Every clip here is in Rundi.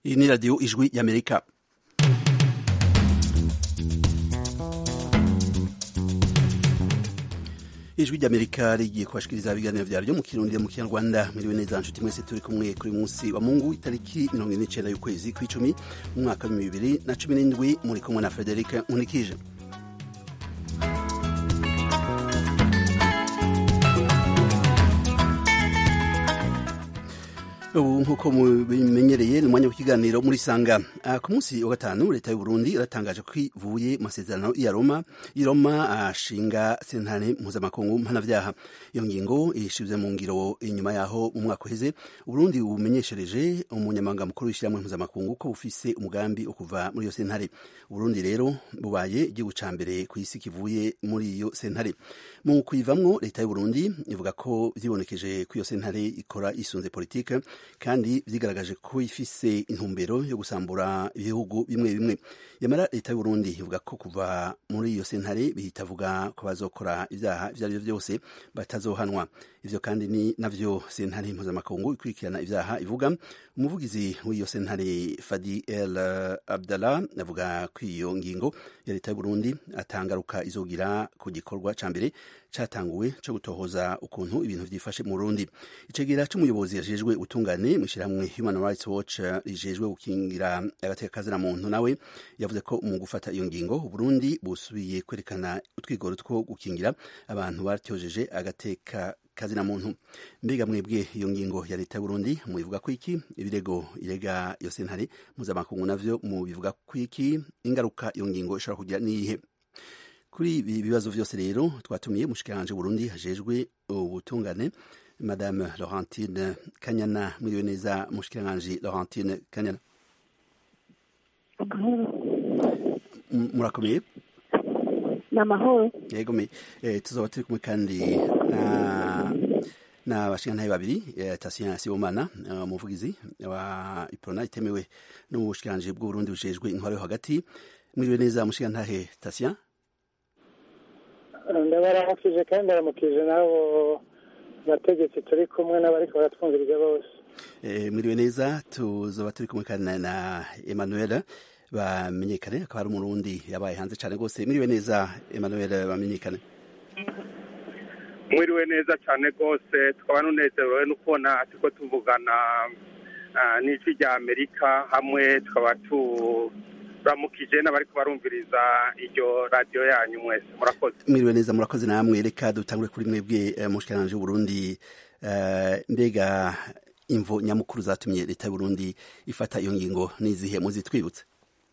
iyi ni radiyo ijwi y'amerika ijwi ry'amerika rigiye kubashikiriza ibiganiro vyaryo mu kirundi mu kinyarwanda miriwe neza nshuti mwese turi kumwe kuri munsi wa mungu itariki mirongo ine n'icenda y'ukwezi kw'icumi mu mwaka w'ibihumbi bibiri na cumi n'indwi muri kumwe na frederic nkunikije ubu nk'uko mubimenyereye ni umwanya w'ikiganiro muri sanga ku munsi wa gatanu leta y'u Burundi iratangaje ko ivuye mu masezerano ya Roma i Roma ashinga sentare mpuzamakungu mpanavyaha iyo ngingo ishize mu ngiro inyuma yaho mu mwaka uheze Burundi bumenyeshereje umunyamabanga mukuru w'ishyirahamwe mpuzamakungu ko bufise umugambi wo kuva muri iyo sentare Burundi rero bubaye igihugu ca mbere ku isi kivuye muri iyo sentare mu kuyivamwo leta y'u Burundi ivuga ko vyibonekeje ko iyo sentare ikora isunze politike kandi vyigaragaje ko ifise intumbero yo gusambura ibihugu bimwe bimwe yamara leta y'u Burundi ivuga ko kuva muri iyo sentare bihitavuga ko bazokora ivyaha ivyo ari vyo vyose batazohanwa ivyo kandi ni navyo sentare mpuzamakungu ikurikirana ivyaha ivuga umuvugizi w'iyo sentare Fadi El Abdallah avuga ko iyo ngingo ya leta y'u Burundi atangaruka izogira ku gikorwa ca mbere catanguwe co gutohoza ukuntu ibintu vyifashe mu Burundi icegera c'umuyobozi yajejwe utungane mw'ishirahamwe Human Rights Watch rijejwe gukingira agateka kazina muntu nawe yavuze ko mu gufata iyo ngingo Burundi busubiye kwerekana utwigoro two gukingira abantu batyojeje agateka kazina muntu mbega mwebwe iyo ngingo ya leta y'Uburundi mubivuga ko iki ibirego irega iyo sentare mpuzamakungu navyo mubivuga ko iki ingaruka iyo ngingo ishobora kugira niyihe kuri ibi bibazo vyose rero twatumiye mushikiranje Burundi hajejwe ubutungane madame Laurentine Kanyana mwiriwe neza mushikiranje Laurentine Kanyana murakomeye ni amahoro yego me tuzoba turi kumwe kandi na n'abashingantahe babiri Tatien Sibomana umuvugizi wa Iprona itemewe n'ubushikiranganji bw'Uburundi bujejwe intwaro yo hagati mwiriwe neza mushingantahe Tatien ndabaramukije kandi ndaramukije n'abo bategetsi turi kumwe n'abariko baratwumviriza bose mwiriwe neza tuzoba turi kumwe kandi na Emmanuel bamenyekane akaba ari umurundi yabaye hanze cyane rwose mwiriwe neza Emmanuel bamenyekane mwiriwe neza cyane rwose tukaba nunezerewe no kubona turiko tuvugana n'ijwi rya amerika hamwe tukaba turamukije n'abariko barumviriza iryo radiyo yanyu mwese murakoze mwiriwe neza murakoze namwe reka dutangure kuri mwebwe mushikiranje w'uburundi mbega imvo nyamukuru zatumye leta y'uburundi ifata iyo ngingo n'izihe muzitwibutse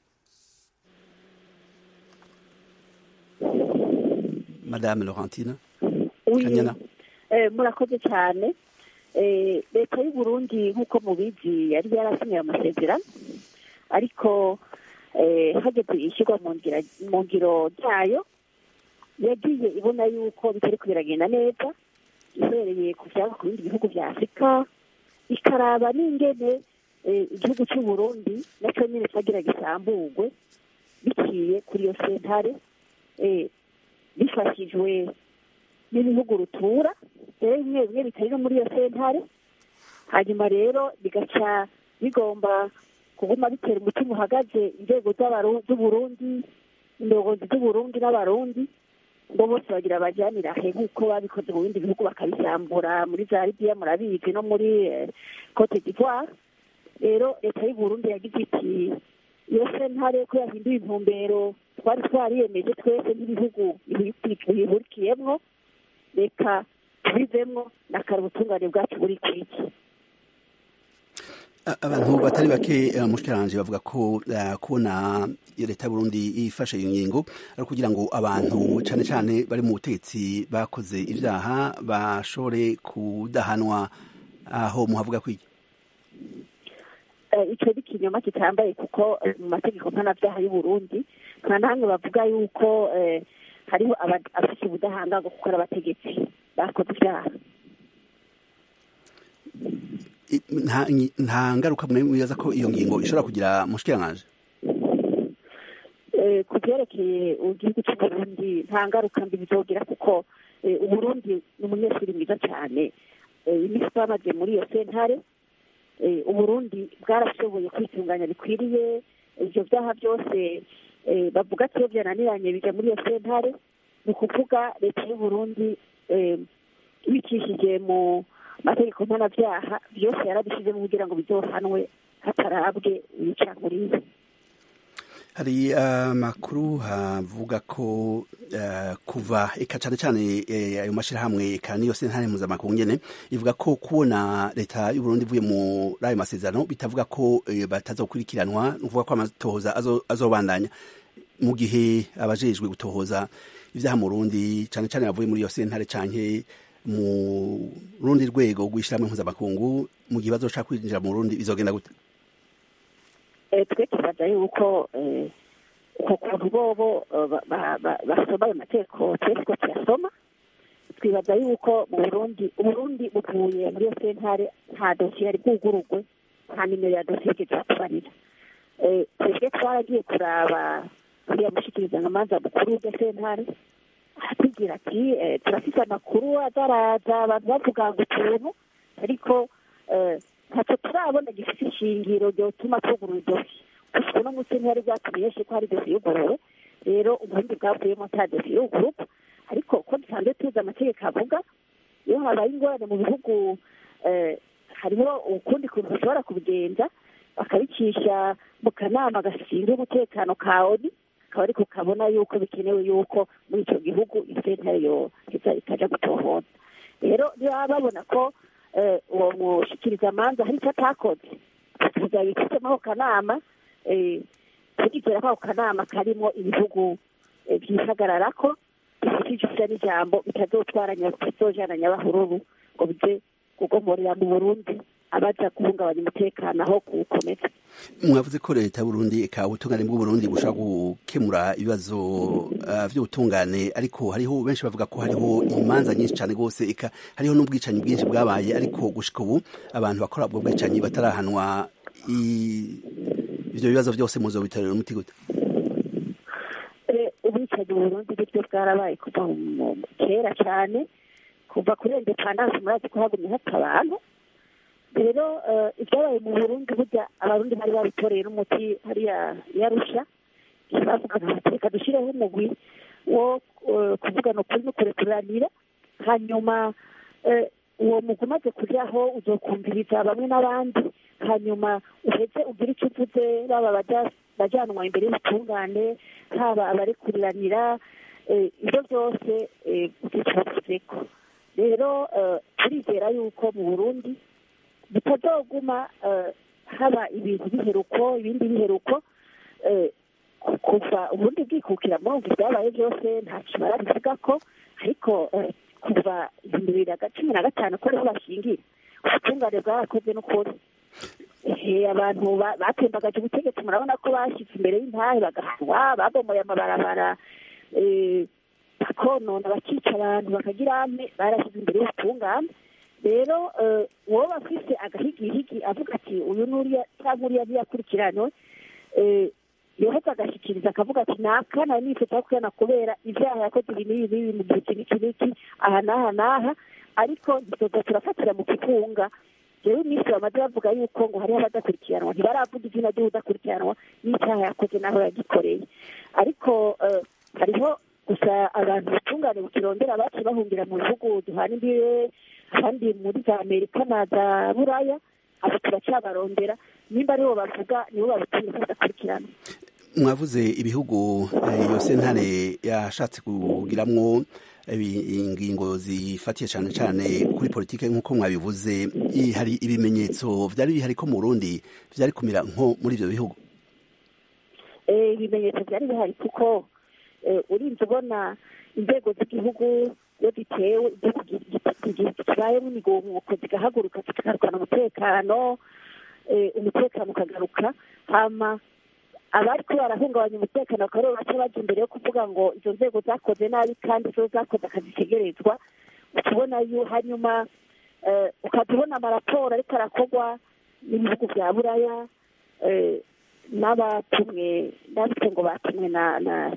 madame Laurentine Kanyana murakoze cyane leta y'u Burundi nk'uko mubizi yari yarasinyiye amasezerano ariko hageze ishyirwa mu ngiro ryayo yagiye ibona yuko bitari biragenda neza ihereye ku byaba ku bindi bihugu bya afurika ikaraba n'ingene igihugu cy'u Burundi nacyo nyine cyagira gisamburwe biciye kuri iyo sentare bifashijwe n'ibihugu rutura rero bimwe bimwe bitari no muri iyo sentare hanyuma rero bigaca bigomba kuguma bitera umutima uhagaze inzego z'uburundi indongozi z'uburundi n'abarundi ngo bose bagira bajyanira he nk'uko babikoze mu bindi bihugu bakabisambura muri za libiya murabizi no muri cote d'ivoire rero leta y'uburundi yagize iti iyo sentare ko yahinduye intumbero twari twariyemeje twese nk'ibihugu bihurikiyemwo reka tubivemwo nakara ubutungane bwacu buri kwiki abantu batari bake mushikiranje bavuga ko kubona leta y'Uburundi ifashe iyo ngingo ari kugira ngo abantu cane cane bari mu butegetsi bakoze ivyaha bashobore kudahanwa aho muhavuga kwiki ico ni ikinyoma kitambaye kuko mu mategeko mpanavyaha y'uburundi nta namwe bavuga yuko hariho abafise ubudahangarwa kuko ari abategetsi bakoze ivyaha nta ngaruka mwibaza ko iyo ngingo ishobora kugira mushikiranganje ku byerekeye igihugu cy'uburundi nta ngaruka mbi bizogira kuko uburundi ni umunyeshuri mwiza cyane iminsi bamaze muri iyo sentare uburundi bwarashoboye kwitunganya bikwiriye ibyo byaha byose bavuga ko iyo byananiranye bijya muri iyo sentare ni ukuvuga leta y'uburundi ibicishije mu mategeko mpanabyaha byose yarabishyizemo kugira ngo bizohanwe hatarabwe ibicanguriye hari amakuru havuga ko kuva eka cyane cyane ayo mashyirahamwe eka niyo sentare mpuzamakungu nyene ivuga ko kubona leta y'uburundi ivuye muri ayo masezerano bitavuga ko batazokurikiranwa ni ukuvuga ko amatohoza azobandanya mu gihe abajejwe gutohoza ibyaha mu rundi cyane cyane bavuye muri iyo sentare canke mu rundi rwego rw'ishyirahamwe mpuzamakungu mu gihe bazoshaka kwinjira mu rundi bizogenda gute twe tubaza yuko uko kuntu bobo basoma ayo mategeko twese ko tuyasoma twibaza yuko mu burundi uburundi buvuye muri iyo sentare nta dosiye yari bwugurugwe nta nimero ya dosiye yigeze batubarira twebwe twaragiye kuraba uriya mushikirizamanza mukuru w'iryo sentare atubwira ati turafite amakuru azaraza abantu bavuga ngo utuntu ariko ntacyo turabona gifite ishingiro ryotuma tugura idosiye gusa uno munsi ntihari bwatumenyeshe ko hari dosiye yuguruwe rero ubundi bwavuyemo nta dosiye yugururwa ariko uko dusanzwe tuzi amategeko avuga iyo habaye ingorane mu bihugu hariho ukundi kuntu bashobora kubigenza bakabicisha mu kanama gashinzwe umutekano ka oni akaba ariko kabona yuko bikenewe yuko muri icyo gihugu isentare yo itaja gutohoza rero niba babona ko uwo mushikirizamanza hari icyo atakoze tuzabifitemo ako kanama tugizera ko ako kanama karimo ibihugu byihagarara ko bifite ijisho n'ijambo bitazotwaranya bitazojana nyabahururu ngo bize kugomorera mu burundi abaja guhungabanya umutekano aho kuwukomeza mwavuze ko leta y'uburundi eka ubutungane bw'uburundi bushobora gukemura ibibazo by'ubutungane ariko hariho benshi bavuga ko hariho imanza nyinshi cyane rwose eka hariho n'ubwicanyi bwinshi bwabaye ariko gushika ubu abantu bakora ubwo bwicanyi batarahanwa ibyo bibazo byose muzo bitarira umuti gute ubwicanyi mu burundi buryo bwarabaye kuva kera cyane kuva kuri indepandanse murazi ko hagumye hapfa abantu rero ibyabaye mu burundi burya abarundi bari babitoreye n'umuti hariya yarusha bavugaga bati reka dushyireho umugwi wo kuvugana ukuri no kurekuranira hanyuma uwo mugwi umaze kujyaho uzokumviriza bamwe n'abandi hanyuma uheze ugire icyo uvuze baba bajyanwa imbere y'ubutungane haba abarekuriranira ibyo byose ko rero turizera yuko mu burundi bitazoguma haba ibintu biheruko ibindi biheruko kuva ubundi bwikukira muri ubu byabaye byose ntacyo barabivuga ko ariko kuva ibihumbi bibiri na cumi na gatanu ko ariho bashingira ubutungane bwarakozwe n'ukuri abantu batembagaje ubutegetsi murabona ko bashyize imbere y'intahe bagahanwa babomoye amabarabara bakonona bakica abantu bakagira ame barashyize imbere y'ubutungane rero wowe bafise agahigihigi avuga ati uyu n'uriya cyangwa uriya ntiyakurikiranwe yoheza agashyikiriza akavuga ati nakana nifata kuyana kubera ibyaha yakoze ibi n'ibi n'ibi mu gihe iki n'iki aha n'aha n'aha ariko ntituza turafatira mu kifunga rero iminsi bamaze bavuga yuko ngo hariho abadakurikiranwa ntibaravuga izina ry'udakurikiranwa n'icyaha yakoze n'aho yagikoreye ariko hariho gusa abantu batungane bukirondera baci bahungira mu bihugu duhana imbibe kandi muri za amerika na za buraya abo turacyabarondera nimba aribo bavuga nibo babitumye ko badakurikirana mwavuze ibihugu iyo sentare yashatse kugiramwo ingingo zifatiye cyane cyane kuri politiki nk'uko mwabivuze hari ibimenyetso byari bihari ko mu Burundi byari kumira nko muri ibyo bihugu ibimenyetso byari bihari kuko urinze ubona inzego z'igihugu iyo zitewe kibayemo imigumuko zigahaguruka zikarwana umutekano umutekano ukagaruka hama abari ko barahungabanya umutekano bakaba aribo baca bajya imbere yo kuvuga ngo izo nzego zakoze nabi kandi zo zakoze akazi tegerezwa ukabona hanyuma ukajya ubona amaraporo ariko arakorwa n'ibihugu bya buraya n'abatumwe n'abitwe ngo batumwe na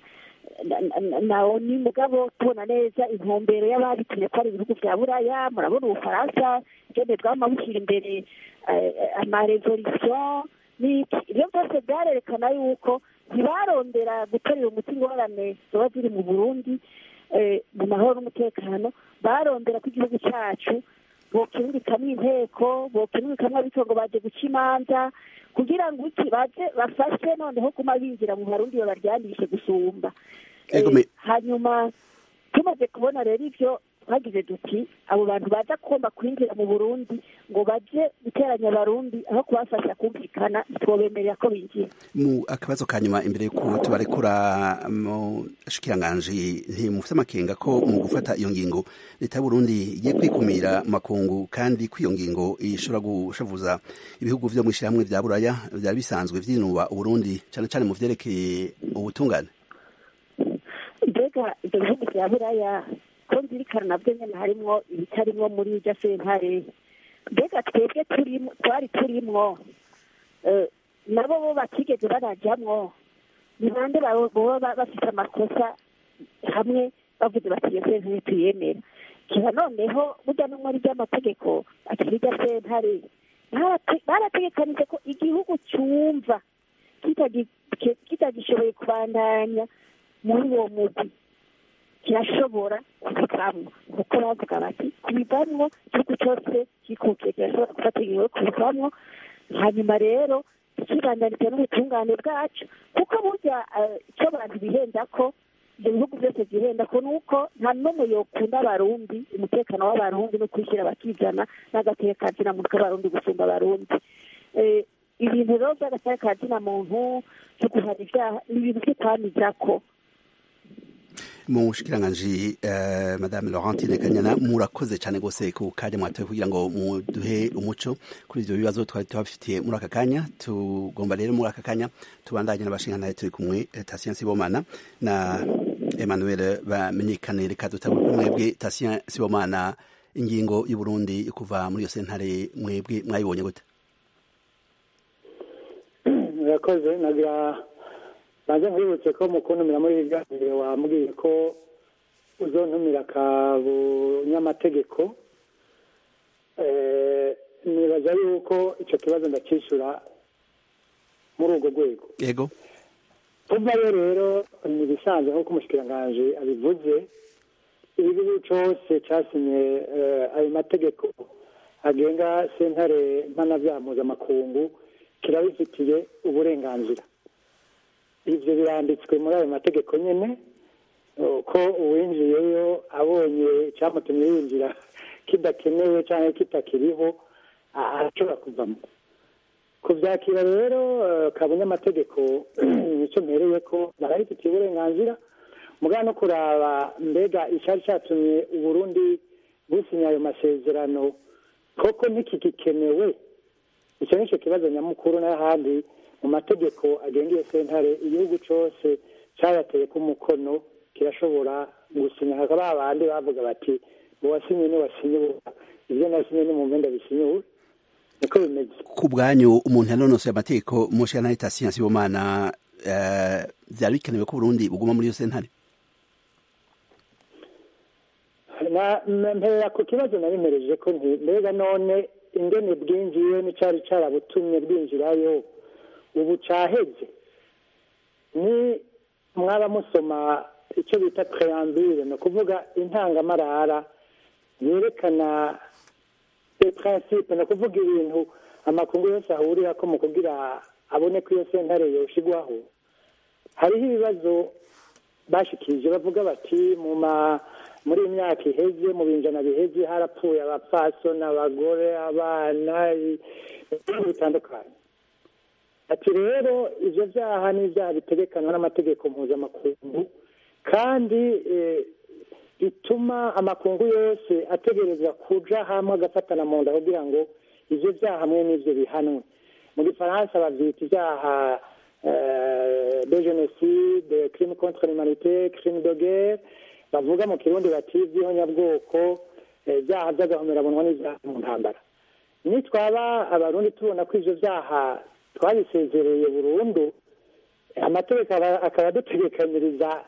nawo ni mugabo tubona neza intumbero y'ababitumye ko ari ibihugu vya buraya murabona ubufaransa igende bwama bushyira imbere amarevolisiyo n'iki ibyo byose byarerekana yuko ntibarondera gutorera umuti ingorane ziba ziri mu burundi mu mahoro n'umutekano barondera ko igihugu cyacu bokinurikamwo inteko bokinurikamwo abitongo baje guca imanza kugira ngo iki baze bafashe noneho kuma binjira mu barundi babaryanishe gusumba hanyuma tumaze kubona rero ivyo twagize duti abo bantu baza kugomba kwinjira mu burundi ngo baje guteranya abarundi aho kubafasha kumvikana ntitwobemerera ko binjira mu akabazo ka nyuma imbere y'uko tubarekura mu shikiranganji ntimufite amakenga ko mu gufata iyo ngingo leta y'uburundi igiye kwikumira makungu kandi ko iyo ngingo ishobora gushavuza ibihugu vyo mw'ishirahamwe vya buraya vyari bisanzwe vyinuba uburundi cane cane mu vyerekeye ubutungane mbega ivyo bihugu vya buraya ko nzirikana navyo nyene harimwo ibitarimwo muri irya sentare mbega twebwe twari turimwo nabo bo batigeze barajamwo ni bande boba bafite amakosa hamwe bavuze bati iyo sentare tuyemera kiba noneho burya no muri ry'amategeko akiri irya sentare barategekanije ko igihugu cyumva kitagishoboye kubandanya muri uwo mugwi kirashobora kubivamwo kuko bavuga bati kubivamwo igihugu cyose kikukiye kirashobora gufata ingingo yo kubivamwo hanyuma rero tukibandaniriza n'ubutungane bwacu kuko burya icyo abantu bihenda ko ibyo bihugu byose byihenda ko nuko nta n'umwe yokunda abarundi umutekano w'abarundi no kwishyira bakizana n'agateka kazina muntu k'abarundi gusumba abarundi ibintu rero by'agateka kazina muntu cyo guhana ibyaha ni ibintu by'ukwamizako mu shikiranganji uh, madame Laurentine Kanyana murakoze cyane gose ku kanya mwatoye kugira ngo muduhe umuco kuri ivyo bibazo twari tubafitiye muri aka kanya tugomba rero muri aka kanya tubandanye n'abashingantahe turi kumwe Tatien Sibomana na Emmanuel bamenyekane reka dutangure kuri mwebwe Tatien Sibomana ingingo y'u Burundi kuva muri iyo sentare mwebwe mwayibonye gute murakoze nagira banze nkwibutse ko mukuntumira muri ibi biganiro wambwiye ko uzontumira ka bunyamategeko nibaza yuko icyo kibazo ndakishyura muri urwo rwego yego tuvayo rero ni ibisanzwe nk'uko umushikiranganji abivuze igihugu cyose cyasinye ayo mategeko agenga sentare mpanabyaha mpuzamakungu kirabifitiye uburenganzira ibyo biranditswe muri ayo mategeko nyine ko uwinjiyeyo abonye icyamutumye yinjira kidakenewe cyangwa kitakiriho arashobora kuvamo kubyakira rero kabanyamategeko nicyo mpereye ko barabifitiye uburenganzira mugana no kuraba mbega icyari cyatumye uburundi businya ayo masezerano koko ntikigikenewe icyo ni cyo kibazo nyamukuru n'ahandi mu mategeko agenga iyo sentare igihugu cyose cyayateye ku mukono kirashobora gusinya hakaba abandi bavuga bati uwasinye ni wasinye ibyo nasinye ni mu mpenda bisinyuwe niko bimeze ku bwanyu umuntu yanonosoye amategeko mushana Tatien Sibomana byari bikenewe ko Burundi buguma muri iyo sentare mpera ku kibazo nabimereje ko mbega none ingene bwinjiye n'icyari cyarabutumye bwinjirayo ubu caheze ni mwaba musoma icyo bita preambule ni ukuvuga intangamarara yerekana principe ni ukuvuga ibintu amakungu yose ahurira ko mu kugira abone ko iyo sentare yoshigwaho hariho ibibazo bashikirije bavuga bati mu ma muri iyi myaka iheze mu binjana biheze harapfuye abapfasoni abagore abana ibintu bitandukanye ati rero ibyo byaha ni ibyaha bitegekanwa n'amategeko mpuzamakungu kandi bituma amakungu yose ategerezwa kuja hamwe agafatana mu nda kugira ngo ibyo byaha hamwe n'ibyo bihanwe mu gifaransa babyita ibyaha de jenoside crime contre l'humanité crime de guerre bavuga mu kirundi bati iby'ihonyabwoko ibyaha by'agahomerabunwa n'ibyaha mu ntambara nitwaba abarundi tubona ko ibyo byaha twabisezereye burundu amategeko akaba adutegekanyiriza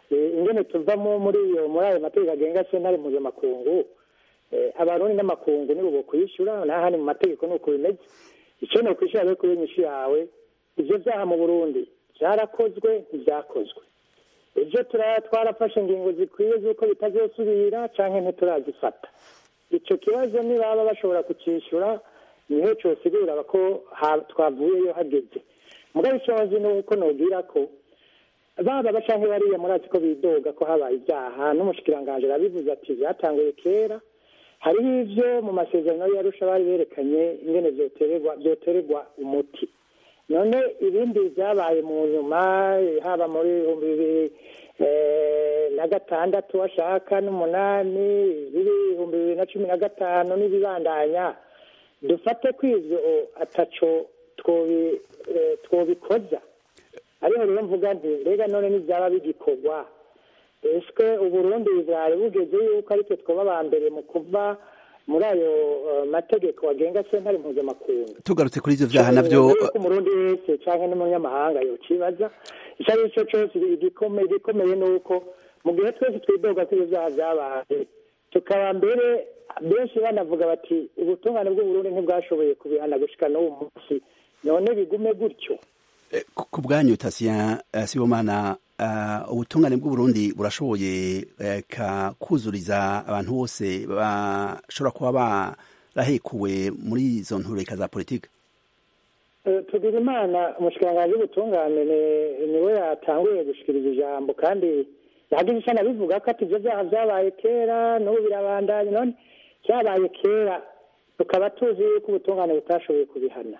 ingene tuvamo muri iyo muri ayo mategeko agenga sentare mpuzamakungu abarundi n'amakungu nibo bokwishyura n'ahandi mu mategeko nuko bimeze icyo ni ukwishyura rero kuri inyishu yawe ibyo byaha mu burundi byarakozwe ntibyakozwe ibyo twarafashe ingingo zikwiye z'uko bitazosubira cyangwa ntiturazifata icyo kibazo nibaba bashobora kucyishyura niho cyosigura ko twavuyeyo hageze mugabo ikibazo ni uko nubwira ko baba bacanke bariya murazi ko bidoga ko habaye ibyaha n'umushikiranganji arabivuze ati byatanguye kera hariho ivyo mu masezerano yarusha bari berekanye ingene vyotererwa vyotererwa umuti none ibindi vyabaye mu nyuma haba muri ibihumbi bibiri na gatandatu washaka n'umunani ibihumbi bibiri na cumi na gatanu n'ibibandanya dufate ko ivyo ataco twobikoza ariho rero mvuga nti mbega none n'ibyaba bigikorwa ese uburundi bwari bugeze yuko aritwe twaba aba mbere mu kuva muri ayo mategeko agenga sentare mpuzamakungu tugarutse kuri ivyo vyaha navyo umurundi wese canke n'umunyamahanga yocibaza ico ari cyo cose igikomeye ni uko mu gihe twese twidoga ko ivyo vyaha vyabaye tukaba mbere benshi banavuga bati ubutungane bw'uburundi ntibwashoboye kubihana gushika n'uwo munsi none bigume gutyo ku bwanyu tasiya sibomana ubutungane bw'uburundi burashoboye kuzuriza abantu bose bashobora kuba barahekuwe muri izo ntureka za politiki tugira imana umushikiranganji w'ubutungane niwe yatanguye gushikiriza ijambo kandi yagize icyo anabivuga ko ati ibyo byaha byabaye kera n'ubu birabandanya none byabaye kera tukaba tuzi yuko ubutungane butashoboye kubihana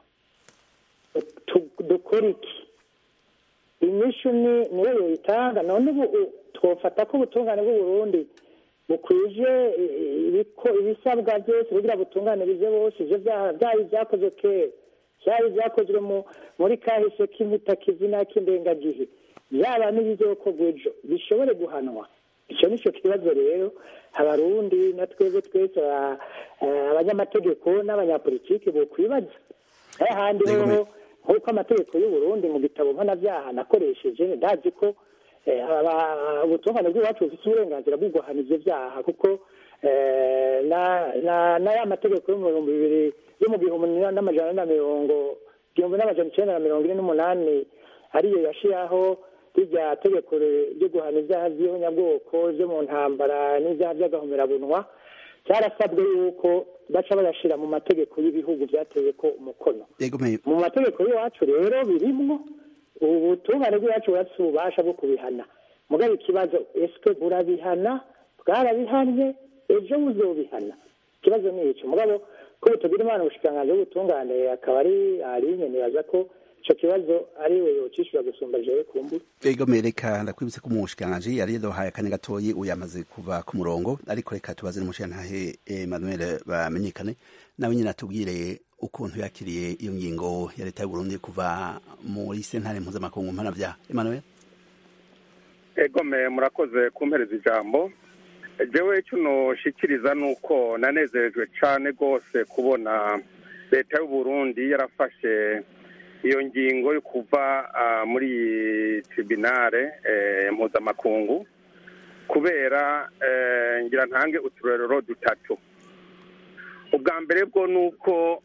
dukora iki inyishu ni niyo yoyitanga none ubu twofata ko ubutungane bw'uburundi bukwije ibisabwa byose kugira butunganirize bose ivyo byaba ibyakozwe kera byaba ibyakozwe muri kahise k'impitakizi n'ak'indengagihe byaba n'ibizokorwa ejo bishobore guhanwa icyo nicyo kibazo rero abarundi na twebwe twese abanyamategeko n'abanyapolitiki bokwibaza ahandi hoho nk'uko amategeko y'uburundi mu gitabo mpanabyaha nakoresheje ndazi ko ubutungane bw'iwacu bufite uburenganzira bwo guhana ivyo vyaha kuko na ya mategeko yo mu bihumbi bibiri yo mu gihumbi n'amajana na mirongo igihumbi n'amajana icenda na mirongo ine n'umunani ariyo yashiraho rirya tegeko ryo guhana ivyaha vy'ihonyabwoko vyo mu ntambara n'ivyaha vy'agahomerabunwa byarasabwe yuko baca bayashira mu mategeko y'ibihugu byateye ko umukono mu mategeko y'iwacu rero birimwo ubutungane bw'iwacu burafite ububasha bwo kubihana mugabo ikibazo ese burabihana bwarabihanye ejo buzobihana ikibazo ni icyo mugabo ko tugira imana ubushikiranganji bw'ubutungane akaba ari arinye nibaza ko ico kibazo ari we yocishura gusumba jewe kumbura ego mereka ndakwibutse ko umushikiranganji yari yaduhaye akanya gatoyi uyu yamaze kuva ku murongo ariko reka tubaze n'umushikirantahe Emmanuel bamenyekane nawe nyine atubwire ukuntu yakiriye iyo ngingo ya leta y'uburundi kuva muri sentare mpuzamakungu mpanavyaha Emmanuel egome murakoze kumpereza ijambo jewe icyo noshikiriza ni uko nanezerejwe cane rwose kubona leta y'uburundi yarafashe iyo ngingo yo kuva muri tribunale mpuzamakungu kubera ngira ntange uturerero dutatu ubwa mbere bwo ni uko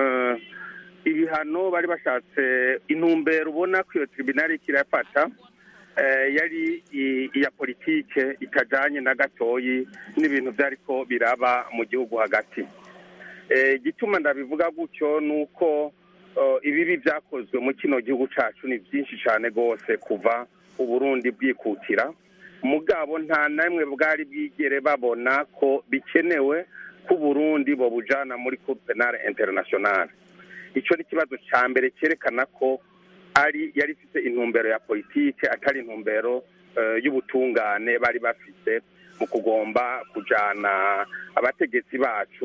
ibihano bari bashatse intumbero ubona ko iyo tribunale kirafata yari iya politike itajanye na gatoyi n'ibintu byariko biraba mu gihugu hagati igituma ndabivuga gutyo ni uko ibibi byakozwe mu kino gihugu cyacu ni byinshi cyane rwose kuva uburundi bwikukira mugabo nta namwe bwari bwigere babona ko bikenewe ko uburundi bubujana muri cour penale internationale icyo ni ikibazo cya mbere cyerekana ko ari yari ifite intumbero ya politike atari intumbero y'ubutungane bari bafite mu kugomba kujana abategetsi bacu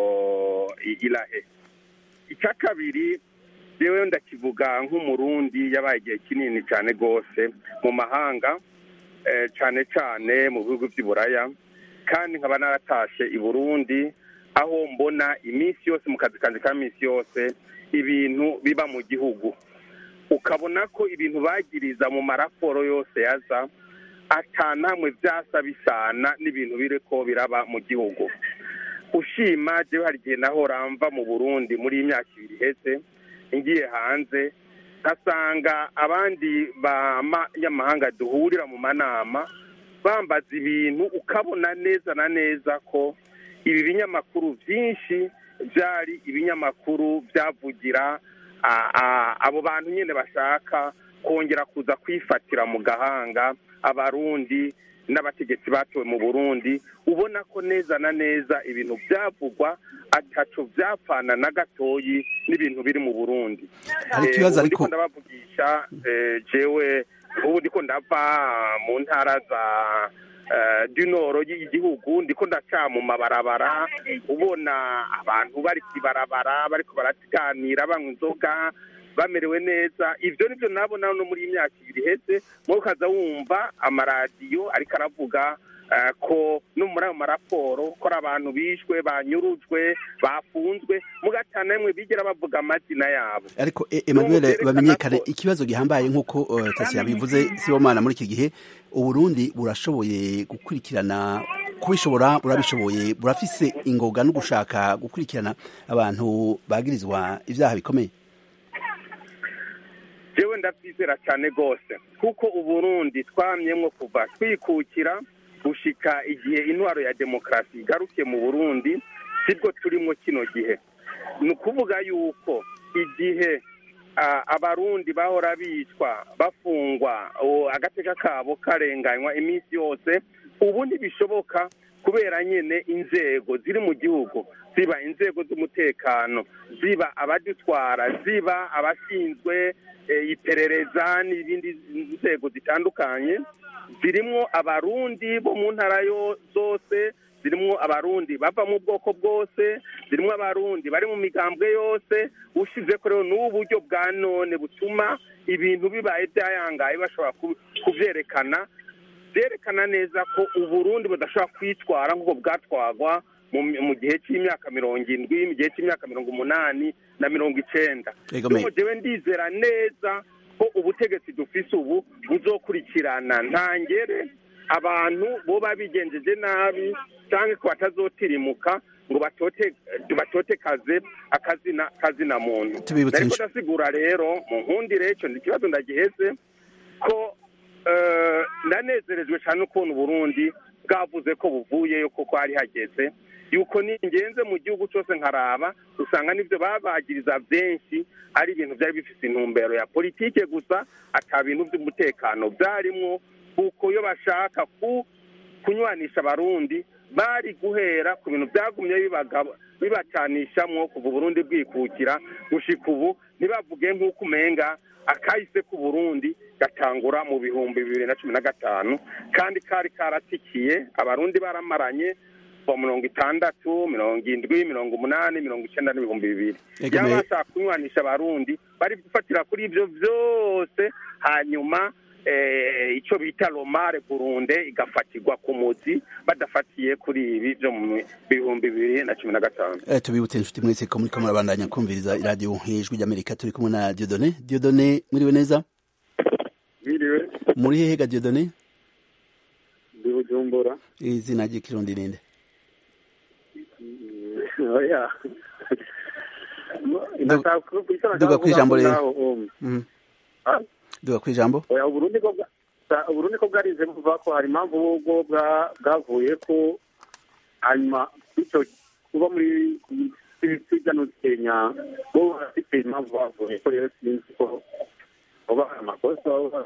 irahe icya kabiri rero ndakivuga nk'umurundi yabaye igihe kinini cyane rwose mu mahanga cyane cyane mu bihugu by'iburaya kandi nkaba naratashe i burundi aho mbona iminsi yose mu kazi kanjye ka minsi yose ibintu biba mu gihugu ukabona ko ibintu bagiriza mu maraporo yose yaza atanamwe byasa bisana n'ibintu biri ko biraba mu gihugu ushima jewe hari igihe nahora mva mu burundi muri iyi myaka ibiri iheze ngiye hanze nkasanga abandi banyamahanga duhurira mu manama bambaza ibintu ukabona neza na neza ko ibi binyamakuru byinshi byari ibinyamakuru byavugira abo bantu nyine bashaka kongera kuza kwifatira mu gahanga abarundi n'abategetsi batowe mu burundi ubona ko neza na neza ibintu byavugwa ataco byapfana na gatoyi n'ibintu biri mu burundi ndiko ndabavugisha jewe ubu ndiko ndava mu ntara za dunoro y'igihugu ndiko ndaca mu mabarabara ubona abantu bari kwibarabara bariko baratiganira banywa inzoga bamerewe neza ibyo nibyo nabona no muri iyi myaka ibiri iheze mwo ukaza wumva amaradiyo ariko aravuga ko no muri ayo maraporo ko ari abantu bishwe banyurujwe bafunzwe mugatana rimwe bigera bavuga amazina yabo ariko Emmanuel bamenyekane ikibazo gihambaye nk'uko tasi yabivuze sibomana muri iki gihe uburundi burashoboye gukurikirana kubishobora burabishoboye burafise ingoga no gushaka gukurikirana abantu bagirizwa ibyaha bikomeye jewe ndabyizera cyane rwose kuko uburundi twamyemwo kuva twikukira gushika igihe intwaro ya demokarasi igarukiye mu burundi sibwo turimo kino gihe ni ukuvuga yuko igihe abarundi bahora bicwa bafungwa agateka kabo karenganywa iminsi yose ubu ntibishoboka kubera nyine inzego ziri mu gihugu ziba inzego z'umutekano ziba abadutwara ziba abashinzwe iperereza n'izindi nzego zitandukanye zirimo abarundi bo mu ntara zose zirimo abarundi bava mu bwoko bwose zirimo abarundi bari mu migambwe yose ushize ko rero n'ubu buryo bwa none butuma ibintu bibaye byayangaye bashobora kubyerekana byerekana neza ko uburundi budashobora kwitwara nk'uko bwatwagwa mu gihe cy'imyaka mirongo indwi mu gihe cy'imyaka mirongo umunani na mirongo icyenda jewe ndizera neza ko ubutegetsi dufise ubu buzokurikirana ntangere abantu boba bigenjeje nabi cyangwa ko batazotirimuka ngo batotekaze akazina kazina muntu ariko ndasigura rero mu nkundire icyo ikibazo ndagiheze ko ndanezerejwe cyane ukuntu uburundi bwavuze ko buvuyeyo kuko hari hageze yuko ningenze mu gihugu cyose nkaraba usanga n'ibyo babagiriza benshi ari ibintu byari bifite intumbero ya politike gusa ata bintu by'umutekano byarimwo kuko iyo bashaka kunywanisha abarundi bari guhera ku bintu byagumye bibacanishamwo kuva uburundi bwikukira gushika ubu ntibavuge nk'uko umenga akahise k'uburundi gatangura mu bihumbi bibiri na cumi na gatanu kandi kari karatikiye abarundi baramaranye kuva mirongo itandatu mirongo indwi mirongo umunani mirongo icyenda n'ibihumbi bibiri yaba bashaka kunywanisha abarundi bari gufatira kuri ibyo byose hanyuma icyo bita romare burunde igafatirwa ku muzi badafatiye kuri ibi byo mu bihumbi bibiri na cumi na gatanu tubibutse inshuti mwese ko muri ko murabandanya kumviriza iradiyo ijwi ry'amerika turi kumwe na diodone diodone mwiriwe neza mwiriwe muri hehe ga diodone ndi bujumbura izina ry'ikirundi ninde oya duga ku ijambo rero duga ku ijambo oya uburundi ko uburundi ko bwarize buvuga ko hari impamvu bwo bwavuye ko hanyuma bityo kuba muri hirya no kenya bo bafite impamvu bavuye ko rero sinzi ko baba hari amakosa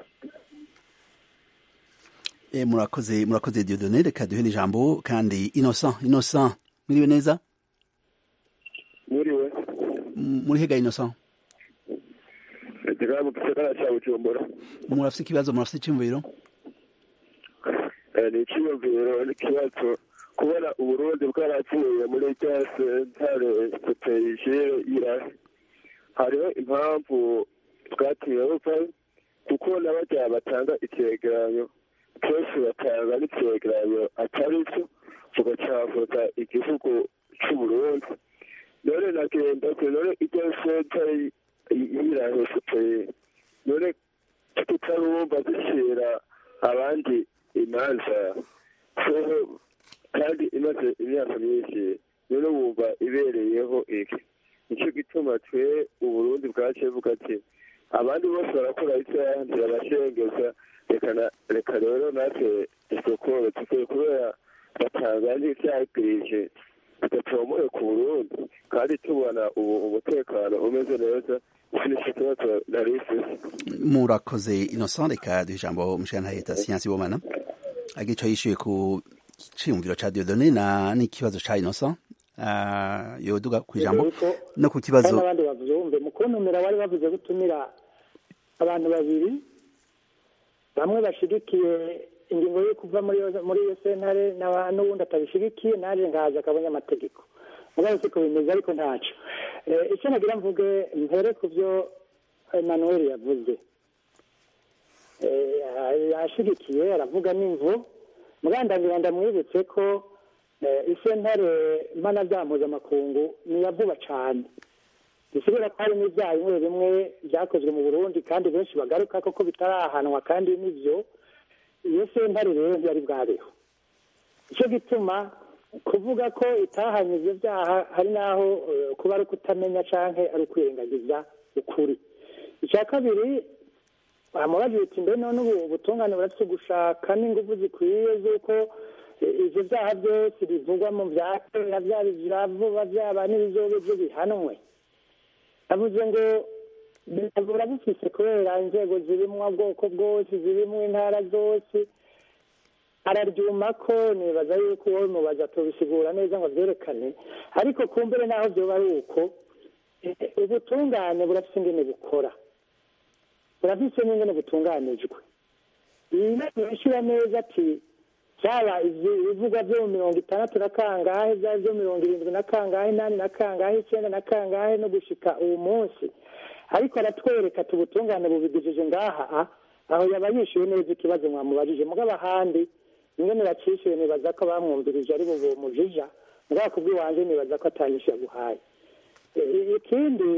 murakoze murakoze diodone reka duhe ijambo kandi innocent innocent mwiriwe neza muriwe muri hega innocent mu gisagara cya bujumbura murafite ikibazo murafite icyumviro ni icyumviro n'ikibazo kubona uburundi bwaravuye muri rya sentare sopeyijere irahe hariho impamvu bwatumye buva kuko n'abajya batanga icyegeranyo kenshi batanga n'icyegeranyo atari cyo tugacavuza igihugu cy'uburundi none nagenda none iryo sentare yirahesuteye none tutarumva zishyira abandi imanza kandi imaze imyaka myinshi none wumva ibereyeho iki nicyo gituma twe uburundi bwaciye buga ati abandi bose barakora icyaha ntirabashengeza reka rero natwe dusokore tukwiye kubera batanga n'icyagirije tudatomoye ku burundi kandi tubona ubu umutekano umeze neza iki nicyo kibazo nari mfise murakoze innocent reka duha ijambo mushana leta siyansi bomana agico yishuye ku ciyumviro ca diodone na n'ikibazo ca innocent uh, yoduga ku ijambo no ku kibazo n'abandi bavyumve mu kuntumira wari bavuze gutumira abantu babiri bamwe bashigikiye ingingo yo kuva muri muri iyo sentare n'uwundi atabishigikiye naje ngaza akabonye amategeko mugabo siko bimeze ariko ntaco icyo nagira mvuge mpere ku byo emmanuel yavuze yashigikiye aravuga n'imvu mugandangira ndamwibutse ko isentare mpanabyaha mpuzamakungu ni iya vuba cyane bisigura ko hari n'ibyaha bimwe bimwe byakozwe mu burundi kandi benshi bagaruka koko bitarahanwa kandi n'ibyo iyo sentare rero ntiyari bwabeho icyo gituma kuvuga ko itahanye ibyo byaha hari n'aho kuba ari ukutamenya cyangwa ari ukwirengagiza ukuri icya kabiri bamubaje uti mbe none ubu ubutungane burafite gushaka n'ingufu zikwiye z'uko ibyo byaha byose bivugwa mu bya kera byaba ibya vuba byaba n'ibizobe byo bihanwe avuze ngo biravura bifise kubera inzego zirimwo bwoko bwose zirimwo intara zose araryuma ko nibaza yuko wowe mubaza tubisigura neza ngo byerekane ariko kumbere naho byoba ari uko ubutungane burafite ingene bukora burafite n'ingene butunganijwe iyi nama ishyira neza ati byaba ibivugwa byo mu mirongo itandatu na kangahe byaba byo mirongo irindwi na kangahe inani na kangahe icyenda na kangahe no gushika uwo munsi ariko aratwereka tubutungane bubigejeje ngaha aho yaba yishyuye neza ikibazo mwamubajije mugabo ahandi ingene bacishyuye nibaza ko bamwumvirije ari bo mujija mugabo kubw'iwanjye nibaza ko atanyishyuye aguhaye ikindi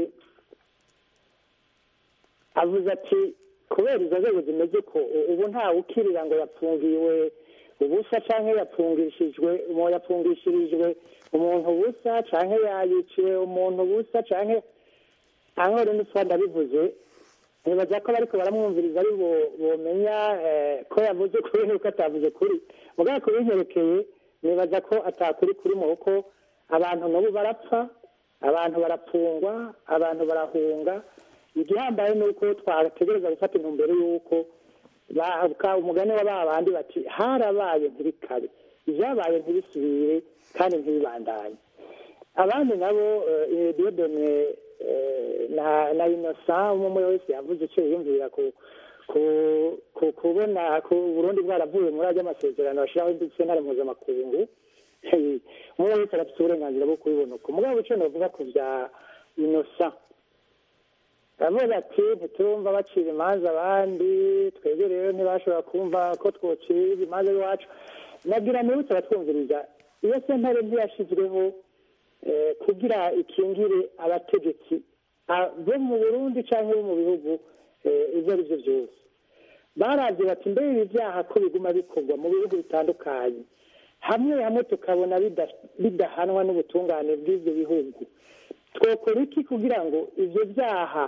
avuze ati kubera izo nzego zimeze ko ubu ntawe ukirira ngo yapfungiwe ubusa cyangwa yapfungishijwe yapfungishirijwe umuntu ubusa cyangwa yayiciwe umuntu ubusa cyangwa aho rero ndabivuze nibaza ko bariko baramwumviriza ari bomenya ko yavuze kuri nuko atavuze kuri mugabo kubinyerekeye nibaza ko atakuri kurimo kuko abantu nabo barapfa abantu barapfungwa abantu barahunga igihambaye ni uko twategereza gufata intumbero y'uko umugani wa ba bandi bati harabaye ntibikabe ibyabaye ntibisubire kandi ntibibandanye abandi nabo diyodone na inosa umwe wese yavuze icyo yiyumvira ku kubona ku burundi bwaravuye muri ajya amasezerano bashyiraho sentare mpuzamakungu umwe wese arafite uburenganzira bwo kubibona uko mugabo icyo navuga ku bya inosa aravuga ati ntiturumva bacira imanza abandi twebwe rero ntibashobora kumva ko twocira imanza iwacu nagira nibutse abatwumviriza iyo sentare ntiyashyizweho kugira ikingire abategetsi bo mu burundi cyangwa bo mu bihugu ibyo ari byo byose barabye bati mbere ibi byaha ko biguma bikorwa mu bihugu bitandukanye hamwe hamwe tukabona bidahanwa n'ubutungane bw'ibyo bihugu twakora iki kugira ngo ibyo byaha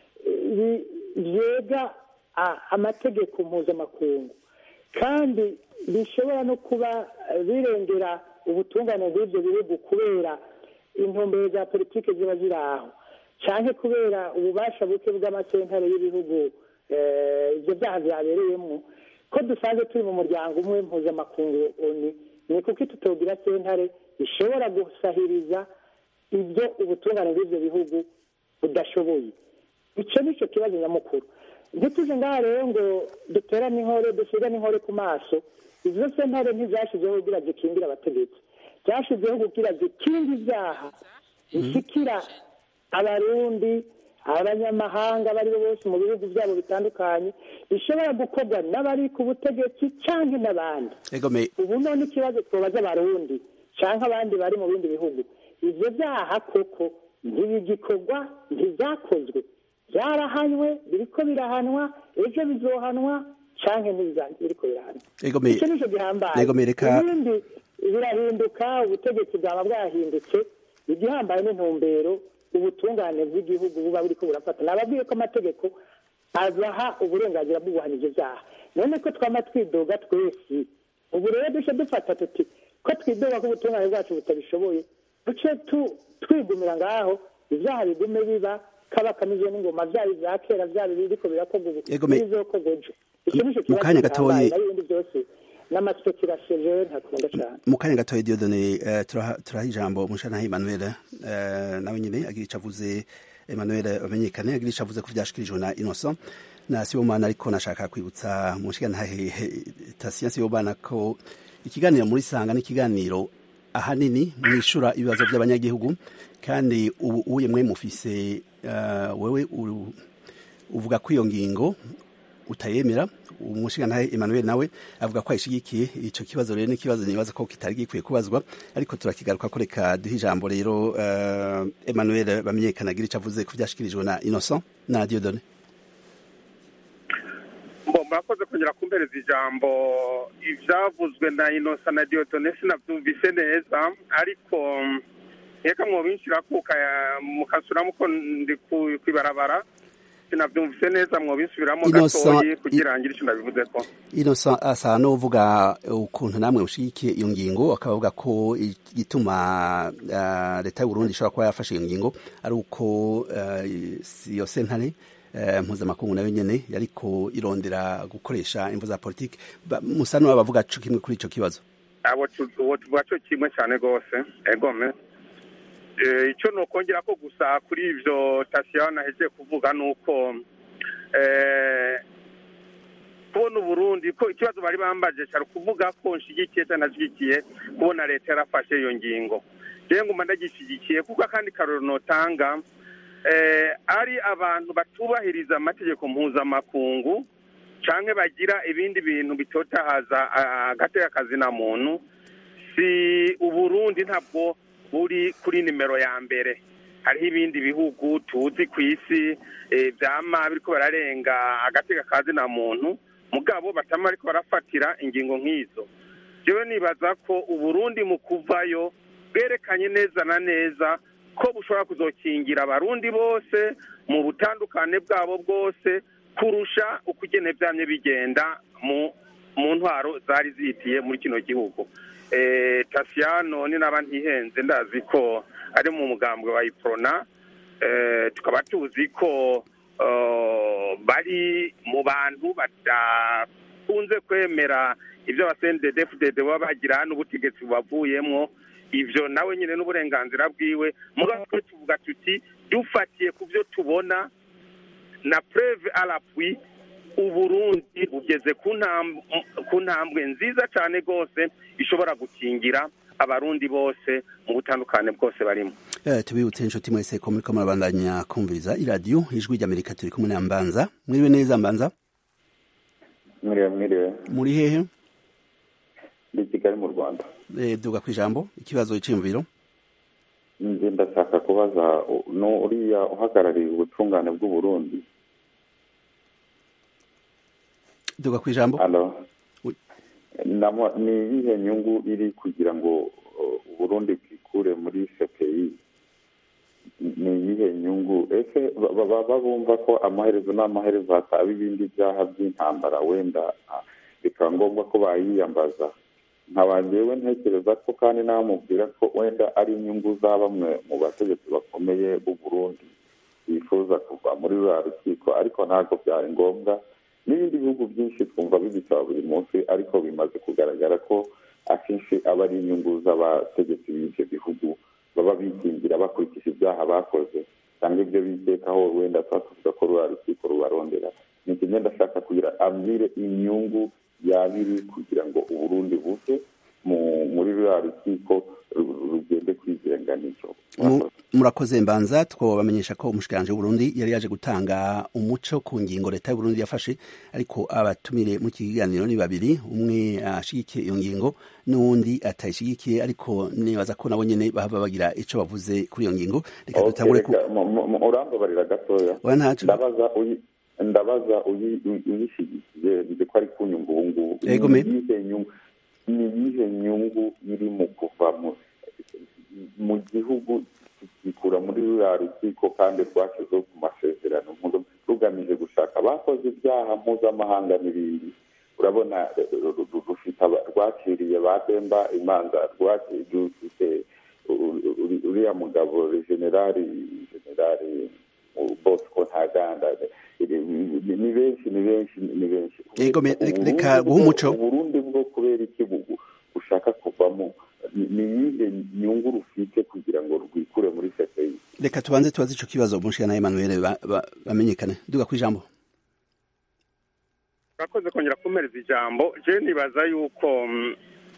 byega amategeko mpuzamakungu kandi bishobora no kuba birengera ubutungane bw'ibyo bihugu kubera intumbero za politiki ziba ziri aho cyane kubera ububasha buke bw'amasentare y'ibihugu ibyo byaha byabereyemo ko dusanzwe turi mu muryango umwe mpuzamakungu oni ni kuko tutogira sentare ishobora gusahiriza ibyo ubutungane bw'ibyo bihugu budashoboye icyo ni cyo kibazo nyamukuru ntituje ngaha rero ngo duterane inkore dushyire n'inkore ku maso izo sentare ntizashyizeho kugira zikingire abategetsi byashyizeho kugira zikinge ibyaha bishyikira abarundi abanyamahanga abo ari bo bose mu bihugu byabo bitandukanye bishobora gukorwa n'abari ku butegetsi cyangwa n'abandi ubu none ikibazo twabaza abarundi cyangwa abandi bari mu bindi bihugu ibyo byaha koko ntibigikorwa ntibyakozwe byarahanywe biriko birahanwa ejo bizohanwa canke ntibiriko birahana Ego me- icyo nicyo gihambaye Ego me reka- ibindi birahinduka ubutegetsi bwaba bwahindutse igihambaye n'intumbero ubutungane bw'igihugu buba buriko burafata nababwiye ko amategeko abaha uburenganzira bwo guhana ivyo vyaha none ko twama twidoga twese ubu rero duce dufata tuti ko twidoga ko ubutungane bwacu butabishoboye duce tu- twigumira ngaho ivyaha bigume biba kaba kamizwe n'ingoma vyaba ivya kera vyaba biriko birakorwa ubu Ego me- n'ibizokorwa ejo icyo nico Mu kibazo kanya gihambaye gatoyi- nayo ibindi byose n'amaspekirasiyo jewe ntakunda cane mu kanya gatoya diodone eh, turaha turaha ijambo umushanahe emmanuel eh, nawe nyine agira ico avuze emmanuel amenyekane agira ico avuze ku vyashikirijwe na innocent na sibomana ariko nashaka kwibutsa mushikanahe tasiya sibomana ko ikiganiro muri sanga n'ikiganiro ahanini mwishura ibibazo by'abanyagihugu kandi ubu uye mwe mufise eh, wewe uru- uvuga ko iyo ngingo utayemera umushingantahe Emmanuel nawe avuga ko ayishigikiye ico kibazo rero n'ikibazo nibaza ko kitari gikwiye kubazwa ariko turakigaruka ko reka duhe ijambo rero uh, Emmanuel bamenyekana agira ico avuze ku vyashikirijwe na Innocent na Dieudonné Mbo murakoze kongera kumpereza ijambo ivyavuzwe na inosa na diotone sinavyumvise neza ariko mm, reka mwobinshira kuka mukasubiramo ko ndi ku- kwibarabara sinavyumvise neza mwobinsubiramo Innocent, gatoyi i- kugira ngire ico nabivuzeko Innocent asa n'uvuga ukuntu namwe ushigikiye iyo ngingo akaba avuga ko igituma uh, leta y'u Burundi ishobora kuba yafashe iyo ngingo ari uko uh, iyo sentare uh, mpuzamakungu nayo nyene yariko irondera gukoresha imvu za politiki Ba- musa n'abavuga co kimwe kuri ico kibazo abo tu- uwo tuvuga co kimwe cane rwose egome Eh, ico nokongera ko gusa kuri ivyo tasiyana ahejeje kuvuga nuko eh, kubona uburundi ko ikibazo bari bambaje cari ukuvuga ko nshigikiye cyangwa ntashigikiye kubona leta yarafashe iyo ngingo jewe nguma ndagishigikiye kuko akandi karorero notanga eh, ari abantu batubahiriza amategeko mpuzamakungu canke bagira ibindi bintu bitotahaza ah, agateka kazina muntu si uburundi ntabwo buri kuri nimero ya mbere hariho ibindi bihugu tuzi ku isi eh, vyama biriko bararenga agateka kazina muntu mugabo batama ariko barafatira ingingo nk'izo jewe nibaza ko uburundi mu kuvayo bwerekanye neza na neza ko bushobora kuzokingira abarundi bose mu butandukane bwabo bwose kurusha uko igene vyamye bigenda mu mu ntwaro zari zihitiye muri kino gihugu eh, tasiyano ni naba ntihenze ndazi ko ari mu mugambwe wa iprona eh, tukaba tuzi ko eh, bari mu bantu badakunze kwemera ibyo abasendedefudede baba bagira n'ubutegetsi bubavuyemwo ivyo nawe nyine n'uburenganzira bwiwe mugabo twe tuvuga tuti dufatiye ku byo tubona na preve à l'appui uburundi bugeze ku ntam- ku ntambwe nziza cyane rwose ishobora gukingira abarundi bose mu butandukane bwose barimo Eh, tubibutse inshuti mwese ko muriko murabandanya kumviriza iradiyo ijwi ry'amerika turi kumwe na mbanza mwiriwe neza mbanza mwiriwe mwiriwe muri hehe ndi kigali mu rwanda Eh, duga ku ijambo ikibazo c'iyumviro nje ndashaka kubaza u- no uriya uhagarariye ubutungane bw'uburundi duga ku ijambo alo Oui. Namo- ni iyihe nyungu iri kugira ngo uh, uburundi bwikure muri cpi ni iyihe nyungu ese ba- ba- baba bumva ko amaherezo n'amaherezo hataba ibindi byaha by'intambara wenda ah, bikaba ngombwa ko bayiyambaza nkaba njyewe ntekereza ko kandi namubwira ko wenda ari inyungu za bamwe mu bategetsi bakomeye b'u Burundi bifuza kuva muri ruriya rukiko ariko ntabwo byari ngombwa n'ibindi bihugu byinshi twumva bibisaba buri munsi ariko bimaze kugaragara ko akenshi aba ari inyungu z'abategetsi b'ibyo bihugu baba bikingira bakurikije ibyaha bakoze cyangwa ibyo bikekaho wenda tuba tuvuga ko ruriya rukiko rubarondera ni kimwe ndashaka kugira ambwire inyungu yabiri kugira ngo uburundi buve mu- muri ruriya rukiko ru- rugende kwigenga n'icyo Mu- murakoze mbanza twabamenyesha ko umushikiranje w'uburundi yari yaje gutanga umuco ku ngingo leta y'uburundi yafashe ariko abatumire mu kiganiro ni babiri umwe ashigikiye iyo ngingo n'uwundi atayishigikiye ariko nibaza ko nabo nyene bahava bagira ico bavuze kuri iyo ngingo reka dutangure ku Okay, reka, mu- mu- mu- urambabarira gatoya oya ntaco ndabaza uyi ndabaza uyi- uyi- uyishyigikiye nzi ko ari kunyungu ubu ngubu Yego, me. ni iyihe nyungu ni iyihe nyungu iri mu kuva mu mu gihugu kikikura muri ruriya rukiko kandi rwashyizeho ku masezerano mpuza- rugamije gushaka abakoze ibyaha mpuzamahanga n'ibindi urabona eh, ru- ru- rufite aba- rwaciriye ba demba imanza rwaki- rufite u- u- uriya mugabo generali generali uh, bosco ntaganda ni ni benshi ni benshi ni benshi Yego, me- Uburundi reka bwo- guha umuco. uburundi bwo kubera iki bu- bushaka kuvamo ni ni iyihe nyungu rufite kugira ngo rwikure muri cpi reka tubanze tubaze ico kibazo umushikana Emmanuel ba- ba- bamenyekane duga kwijambo urakoze kongera kumereza ijambo je nibaza yuko mm,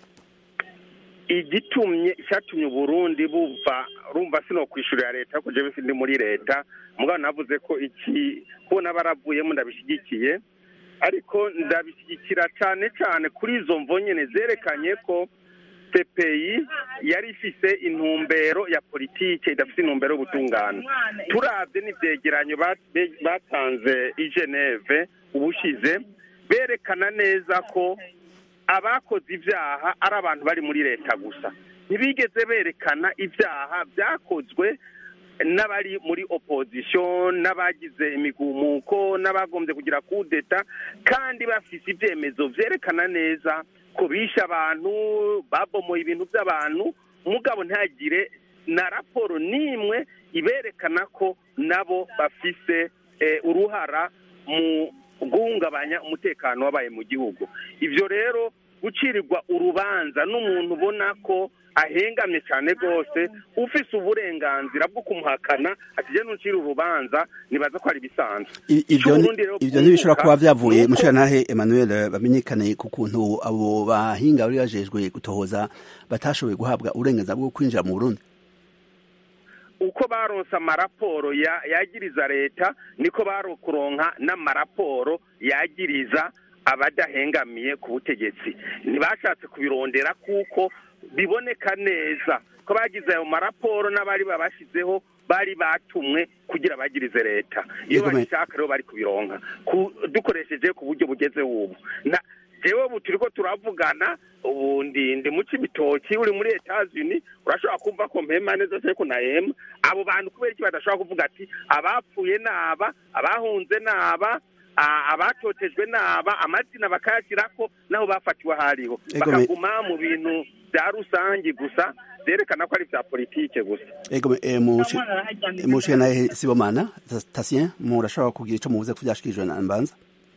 igitumye icyatumye uburundi buva rumva sino kwishurira leta ariko jewe sindi muri leta mugabo navuze ko iki kubona baravuyemo ndabishyigikiye ariko ndabishyigikira cyane cyane kuri izo mvo nyene zerekanye ko CPI yari ifise intumbero ya politike idafise intumbero y'ubutungane turavye n'ivyegeranyo ba- be- batanze i Geneve ubushize berekana neza ko abakoze ibyaha ari abantu bari muri leta gusa ntibigeze berekana ibyaha byakozwe n'abari muri opposition n'abagize imigumuko n'abagombye kugira kudeta kandi bafise ibyemezo vyerekana neza ko bishe abantu babomoye ibintu by'abantu mugabo ntagire na raporo n'imwe iberekana ko nabo bafise eh, uruhara mu guhungabanya umutekano wabaye mu gihugu ibyo rero gucirirwa urubanza n'umuntu ubona ko ahengamye cyane rwose ufise uburenganzira bwo kumuhakana atijya n'ucira urubanza nibaza ko ari ibisanzwe I- ivyo ni- C'Uburundi rero ivyo ntibishobora kuba kunguka vyavuye nuko- mushikanahe Emmanuel bamenyekane ku kuntu abo bahinga bari bajejwe gutohoza batashoboye guhabwa uburenganzira bwo kwinjira mu Burundi uko baronse amaraporo ya- yagiriza leta niko barokuronka n'amaraporo yagiriza abadahengamiye ku butegetsi ntibashatse kubirondera kuko biboneka neza ko bagize ayo maraporo n'abari babashyizeho bari batumwe kugira bagirize leta iyo Yego, me- babishaka rero bari kubironka Ku- dukoresheje ku buryo bugezeho ubu Na- jewe ubu turiko turavugana ubu ndi ndi mu cibitoki uri muri Etats-Unis urashobora kumva ko mpema neza ariko nahema abo bantu kubera iki badashobora kuvuga ati abapfuye naba abahunze naba a- abatotejwe naba amazina bakayashyirako naho bafatiwe hariho Ego, me- bakaguma mu bintu bya rusangi gusa byerekana ko ari bya politike gusa ego eh, mushi- mushikanahe Sibomana Tatien murashobora kugira ico muvuze ko vyashikirijwe na Mbanza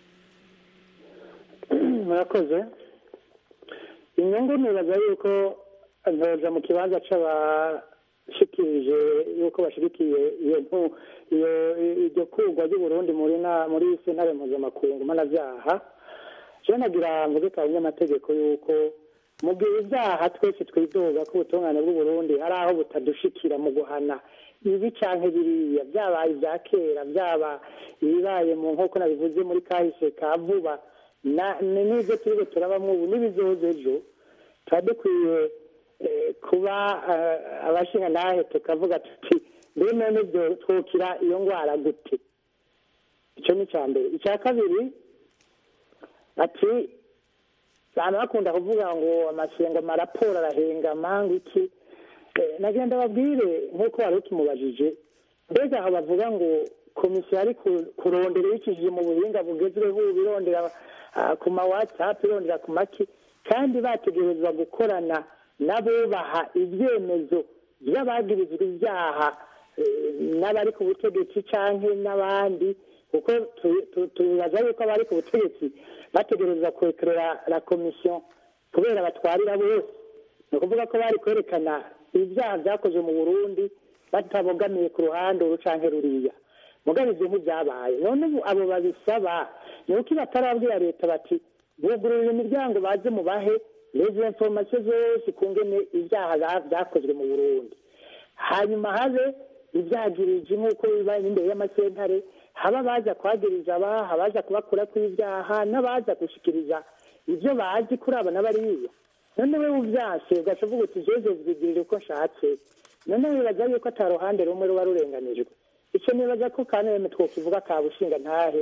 murakoze inyungu nibaza yuko ntoja mu kibanza c'abashikirije yuko bashigikiye iyo nku- iyo iryo kurwa ry'uburundi muri na muri sentare mpuzamakungu mpanavyaha jewe nagira mvuge ka nyamategeko yuko mu gihe ibyaha twese twidoga ko ubutungane bw'uburundi hari aho butadushikira mu guhana ibi canke biriya byabaye ibya kera byaba ibibaye mu nkoko nabivuze muri kahise ka vuba na ni- n'ibyo turiko turabamwo ubu n'ibizoza ejo tuba dukwiye eh, kuba eh, abashinga nahe tukavuga tuti mbe none byo twokira iyo ngwara gute ico ni ica mbere icya kabiri ati abantu bakunda kuvuga ngo amasengo amaraporo arahengama ngo iki Eh, nagenda babwire nk'uko wari ukimubajije mbega aho bavuga ngo komisiyo ari ku- kurondera ibicishije mu buhinga bugezweho ubu irondera ah, ku ma whatsapp irondera ku maki kandi bategerezwa gukorana n'abubaha ibyemezo by'abagirizwa ibyaha eh, n'abari ku butegetsi canke n'abandi kuko tu- tu- tubaza yuko abari ku butegetsi bategerezwa kwekerera la komisiyo kubera batwarira bose ni ukuvuga ko bari kwerekana ibyaha byakozwe mu burundi batabogamiye ku ruhande uru canke ruriya mugabo ivyo ntibyabaye none ubu abo babisaba ni uko batarabwira leta bati bugururira imiryango baze mubahe lezo informasiyo zose ku ngene ibyaha bya- byakozwe mu burundi hanyuma habe ibyagirije nk'uko bibaye imbere y'amasentare haba abaza kuhagiriza abaha abaza kubakura kw'ibyaha n'abaza gushikiriza ibyo bazi kuri aba n'abariya none we uvyase ugaca uvuga uti jeje vyigirira uko nshatse none wibaza yuko ata ruhande rumwe ruba rurenganijwe ico nibaza ko kaneme twokivuga ka bushinga ntahe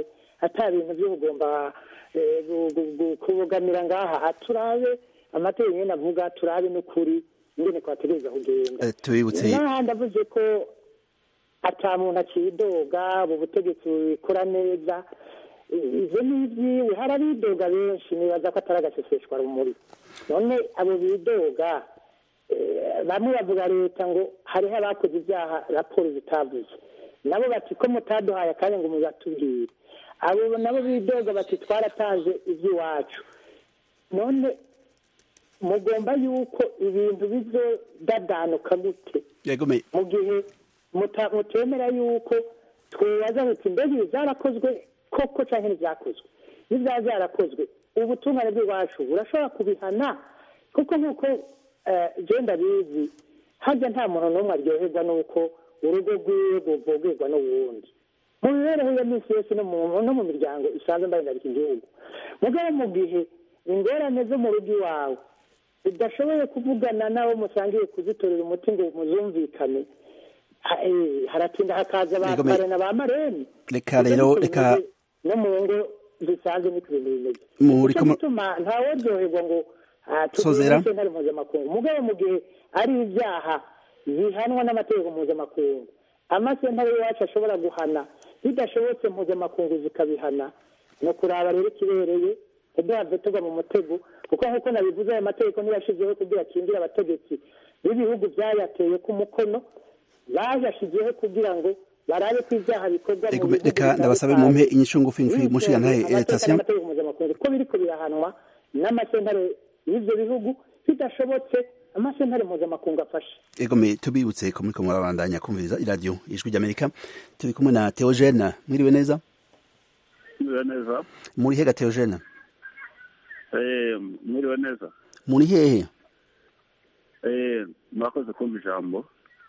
ata bintu byo kugomba eh, gu- gu- gu- kubogamira ngaha turabe amategeko nyine avuga turabe n'ukuri ingene kwategereza kugenda Eh, tubibutse n'ahandi avuze ko ata muntu akidoga ubu butegetsi bukora neza I- ivyo ni ivyiwe hari abidoga benshi nibaza ko atari agaseseshwa rumuri none abo bidoga eh, bamwe bavuga leta ngo hariho abakoze ibyaha raporo zitavuze nabo bati ko mutaduhaye akanya ngo mubatubwire abo nabo bidoga bati twaratanze iby'iwacu none mugomba yuko ibintu bizodadanuka gute yegome mu gihe muta- mutemera yuko twibaza muti mbega ibi byarakozwe koko cyangwa ntibyakozwe iyo byaba byarakozwe ubutungane bw'iwacu burashobora kubihana kuko nk'uko eh, je ndabizi harya nta muntu n'umwe aryoherwa n'uko urugo rwiwe ruvogerwa n'uwundi mu mibereho ya minsi yose no mu no mu miryango isanzwe mbarindarika igihugu mugabo mu gihe ingorane zo mu rugo iwawe udashoboye kuvugana n'abo musangiye kuzitorera umuti ngo muzumvikane ha- eh, haratinda hakaza ba Yego, me- pare na ba mareni reka rero reka no mu ngo zisanzwe niko ibintu bimeze Muri nicyo komo- gituma ntaworyoherwa ngo ah, Sozera. tugire sentare mpuzamakungu mugabo mu gihe ari ibyaha bihanwa n'amategeko mpuzamakungu amasentare y'iwacu ashobora guhana bidashobotse mpuzamakungu zikabihana ni ukuraba rero ikibereye ntiduhave tugwa mu mutego kuko nk'uko nabivuze ayo mategeko ntiyashyizeho kugira akingire abategetsi b'ibihugu byayateye ku mukono bayashyizeho kugira ngo barabe ko ibyaha bikorwa mu Ego, bihugu reka ndabasabe bitandukanye. mumpe inyishu ngufi ngufi mushigantahe Amateka eretasiyo n'amategeko mpuzamakungu ko biriko birahanwa n'amasentare y'ivyo bihugu bidashobotse amasentare mpuzamakungu afashe egome tubibutse ko muriko murabandanya kumviriza iradiyo ijwi ry'amerika turi kumwe na teogene mwiriwe neza mwiriwe neza muri hega teogene Eh, mwiriwe neza muri hehe Eh, murakoze kumva ijambo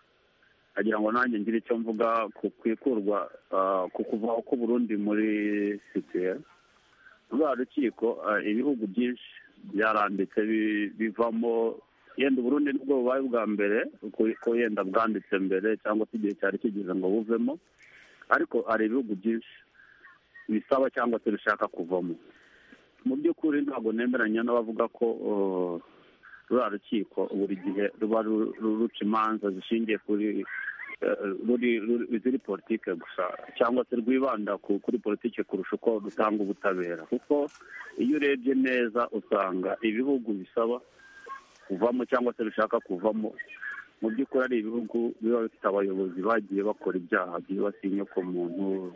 agira ngo nanjye ngire icyo mvuga ku kwikurwa ah, ku kuvaho k'uburundi muri sitiye rwa rukiko ah, ibihugu byinshi byaranditse bi- bivamo yenda uburundi nibwo bubaye bwa mbere ko- ko yenda bwanditse mbere cyangwa se igihe cyari kigeze ngo buvemo ariko hari ibihugu byinshi bisaba cyangwa se bishaka kuvamo mu by'ukuri ntabwo nemeranya n'abavuga ko uh, ruriya rukiko buri gihe ruba ru- ru- ruca imanza zishingiye kuri eh, ruri ruri- ziri politike gusa cyangwa se rwibanda ku- kuri politike kurusha uko rutanga ubutabera kuko iyo urebye neza usanga ibihugu bisaba kuvamo cyangwa se bishaka kuvamo mu by'ukuri ari ibihugu biba bifite abayobozi bagiye bakora ibyaha byibasiye inyokomuntu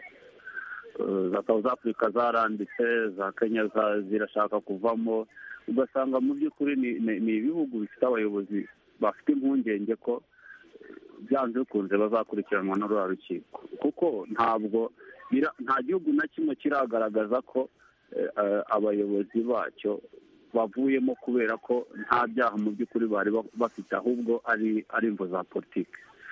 Eh, za South Africa zaranditse za Kenya za- zirashaka kuvamo ugasanga mu by'ukuri ni- ni ni ibihugu bifite abayobozi bafite impungenge ko byanze bikunze bazakurikiranwa na ruriya rukiko kuko ntabwo bira- nta gihugu na kimwe kiragaragaza ko eh, eh, abayobozi bacyo bavuyemo kubera ko nta byaha mu by'ukuri bari ba- bafite ahubwo ari ari imvo za politiki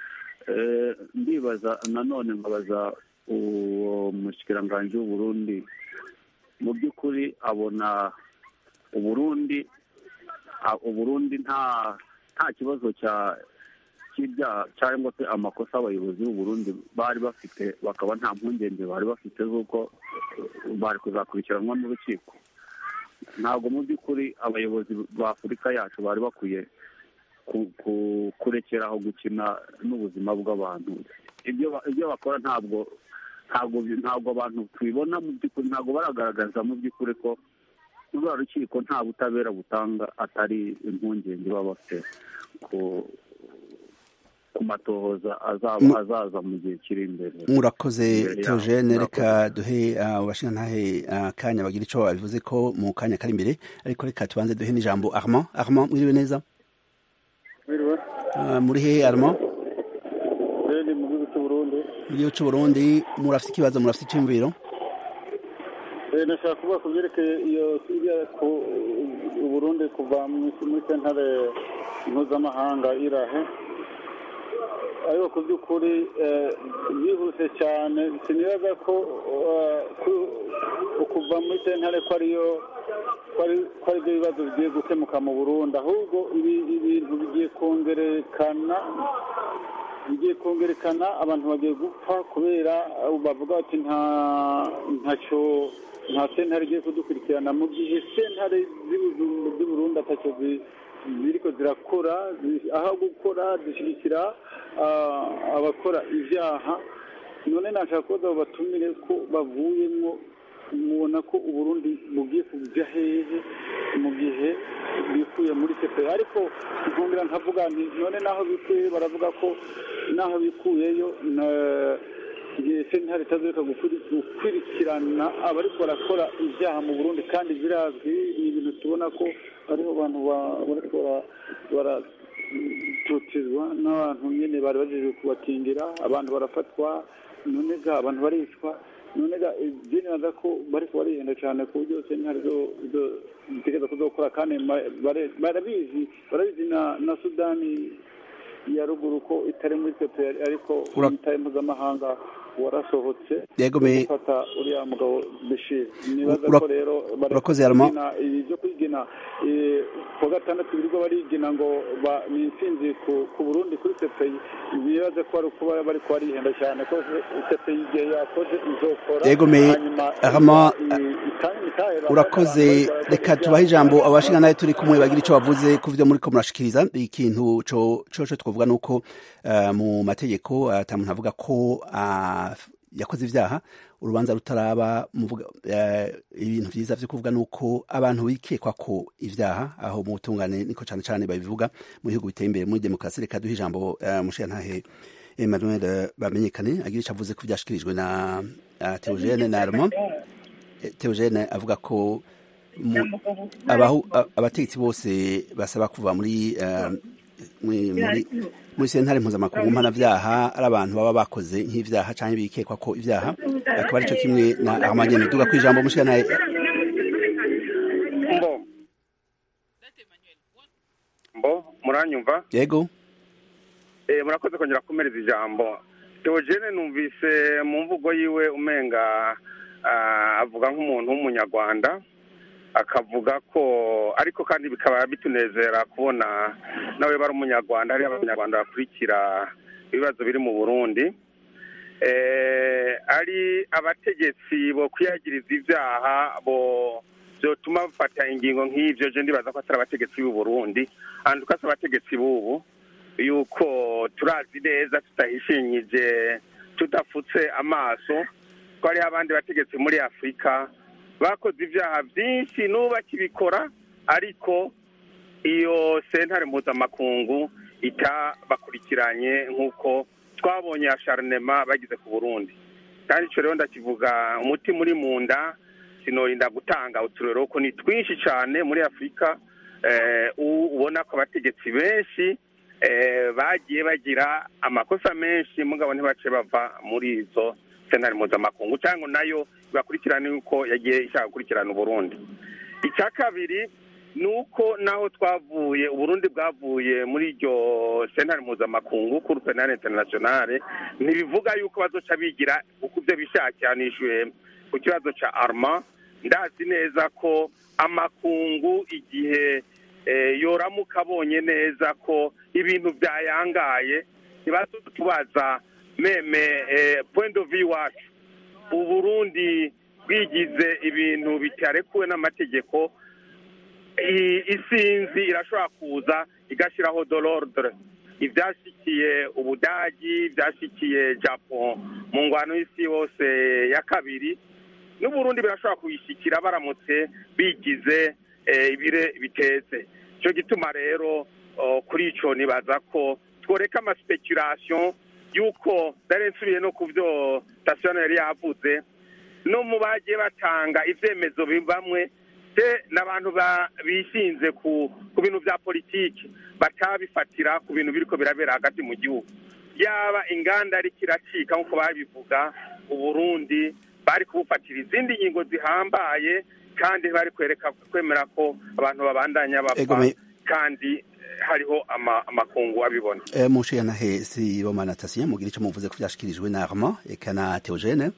Eh, ndibaza nanone nkabaza uwo mushikiranganji w'uburundi mu by'ukuri abona uburundi a- uburundi nta nta kibazo cya cy'ibyaha cyangwa se amakosa abayobozi b'uburundi bari bafite bakaba nta mpungenge bari bafite z'uko eh, bari kuzakurikiranwa n'urukiko ntabwo mu by'ukuri abayobozi ba afurika yacu bari bakwiye ku- ku- kurekeraho gukina n'ubuzima bw'abantu ibyo ba- ibyo bakora ntabwo ntabwo bi- ntabwo abantu tubibona mu by'ukuri ntabwo baragaragaza mu by'ukuri ko ruriya rukiko nta butabera butanga atari impungenge baba bafite ku ku matohoza azaba Mu- azaza mu gihe kiri imbere murakoze Imbere yabo. teogene Murakoze. reka duhe abashingantahe akanya bagira icyo babivuze ko mu kanya kari imbere ariko reka tubanze duhe n'ijambo armand armand mwiriwe neza Mwiriwe. Ah, muri hehe armand Eh, ni mu gihugu cy'u Burundi. mu gihugu c'uburundi murafite ikibazo murafite iciyumviro Eh, nashaka kuvuga ku byerekeye iyo iriya ku Uburundi kuva mu- muri sentare mpuzamahanga irahe ariko ku by'ukuri eh, byihuse cyane sinibaza ko eh, ku- ukuva muri sentare ko ariyo ko ari- ko ari byo bibazo bigiye gukemuka mu burundi ahubwo ibi- ibintu bigiye kongerekana bigiye kongerekana abantu bagiye gupfa kubera uh, bavuga bati nta ntacyo nta sentare igiye kudukurikirana mu gihe sentare z'Ibujumbu- z'i Burundi atacyo zi- ziriko zirakora zi- aho gukora zishyigikira ah, abakora ibyaha none nashaka kubaza abo batumire ko bavuyemo mubona ko uburundi bugiye kujya hehe mu gihe bikuye muri sepe ariko nkongera nkavuga nti none naho bikuye baravuga ko naho bikuyeyo na- igihe sentare itazoreka gukuri- gukurikirana abariko barakora ibyaha mu burundi kandi birazwi ni ibintu tubona ko hariho abantu ba- bariko bara- baratotezwa n'abantu nyene bari bajejwe kubakingira abantu barafatwa none ga abantu baricwa none ga je nibaza ko bariko barihenda cane ku buryo sentare zo- zo- zitegeza kuzokora kandi ma- bare- barabizi barabizi na na sudani ya ruguru ko itari muri pepe ariko Ura- umutahe mpuzamahanga warasohotse Yego, me- gufata uriya mugabo bishir nibaza Ura- ko rero bari urakoze, Armand. kwigina ibi byo kwigina eh, kuwa gatandatu birirwa barigina ngo ba- ni intsinzi ku ku burundi kuri sepeyi nibaze ko ari kuba bari kubarihenda cyane ko sepeyi igihe yakoze izokora Yego, me- hanyuma Armand, i- itahe- itahe- urakoze abantu reka bari- tubahe ijambo abashinga nawe turi kumwe bagira icyo bavuze ku byo muri ko murashikiriza ikintu co coco twavuga nuko uh, mu mategeko ata muntu avuga ko uh, yakoze ivyaha urubanza rutaraba muvuga uh, ibintu vyiza vyo kuvuga nuko abantu bikekwa ko ivyaha aho mu butungane niko cane cane babivuga mu bihugu biteye imbere muri demokarasi reka duhe ijambo uh, mushiyantahe Emmanuel bamenyekane agira icyo avuze ko vyashikirijwe na uh, Theogene na Armand Theogene avuga ko mu- abahu a- abategetsi bose basaba kuva muri eh, muri muri- muri sentare mpuzamakungu mpanavyaha ari abantu baba bakoze nk'ivyaha canke bikekwa ko ivyaha akaba arico kimwe na amanyene duga kwijambo mushikana mbo mbo muranyumva yego Eh, murakoze kongera kumereza ijambo Theogene numvise mu mvugo yiwe umenga ah, avuga nk'umuntu w'umunyarwanda akavuga ko ariko kandi bikaba bitunezera kubona nawe bari umunyarwanda hariyo abanyarwanda bakurikira ibibazo biri mu burundi eh, ari abategetsi bo kwiyagiriza ibyaha bo byotuma bafata ingingo nk'ivyo je ndibaza ko atari abategetsi b'u Burundi handi uko asa abategetsi b'ubu yuko turazi neza tutahishinyije tudafutse amaso ko hariho abandi bategetsi muri afurika bakoze ibyaha byinshi n'ubu bakibikora ariko iyo sentare mpuzamakungu itabakurikiranye nk'uko twabonye ya sharinema bagize ku burundi kandi icyo rero ndakivuga umuti muri mu nda sinorinda gutanga uturero ko ni twinshi cyane muri afurika eh, u- ubona ko abategetsi benshi eh, bagiye bagira amakosa menshi mugabo ntibace bava muri izo sentare mpuzamakungu cyangwa nayo bakurikirane yuko yagiye ishaka gukurikirana uburundi icya kabiri ni uko naho twavuye uburundi bwavuye muri iryo sentare mpuzamakungu kuri penale internationale ntibivuga yuko bazoca bigira uko ibyo bishakiye nishyuye ku kibazo cya arma ndazi neza ko amakungu igihe eh, yoramuka abonye neza ko ibintu byayangaye ntibatubaza meme eh, point of view wacu uburundi bwigize ibintu bitarekuwe n'amategeko i- isinzi irashobora kuza igashyiraho dorordre ibyashyikiye ubudagi ibyashyikiye japo mu ngwano y'isi yose ya kabiri n'uburundi birashobora kuyishyikira baramutse bigize eh, ibire bitetse icyo gituma rero oh, kuri icyo nibaza ko tworeka amaspekulation y'uko nari nsubiye no ku byo sitasiyo yari yavuze no mu bagiye batanga ibyemezo bamwe te n'abantu ba- bishinze ku ku bintu bya politiki batabifatira ku bintu biriko birabera hagati mu gihugu yaba inganda ariko iracika nk'uko babivuga uburundi bari kubufatira izindi ngingo zihambaye kandi bari kwereka kwemera ko abantu babandanya bapfa Egome. kandi eh, hariho ama- amakungu abibona Eh, mushikanahe si bomana tasinya mugira ico muvuze ko vyashikirijwe na Armand eka na Theogene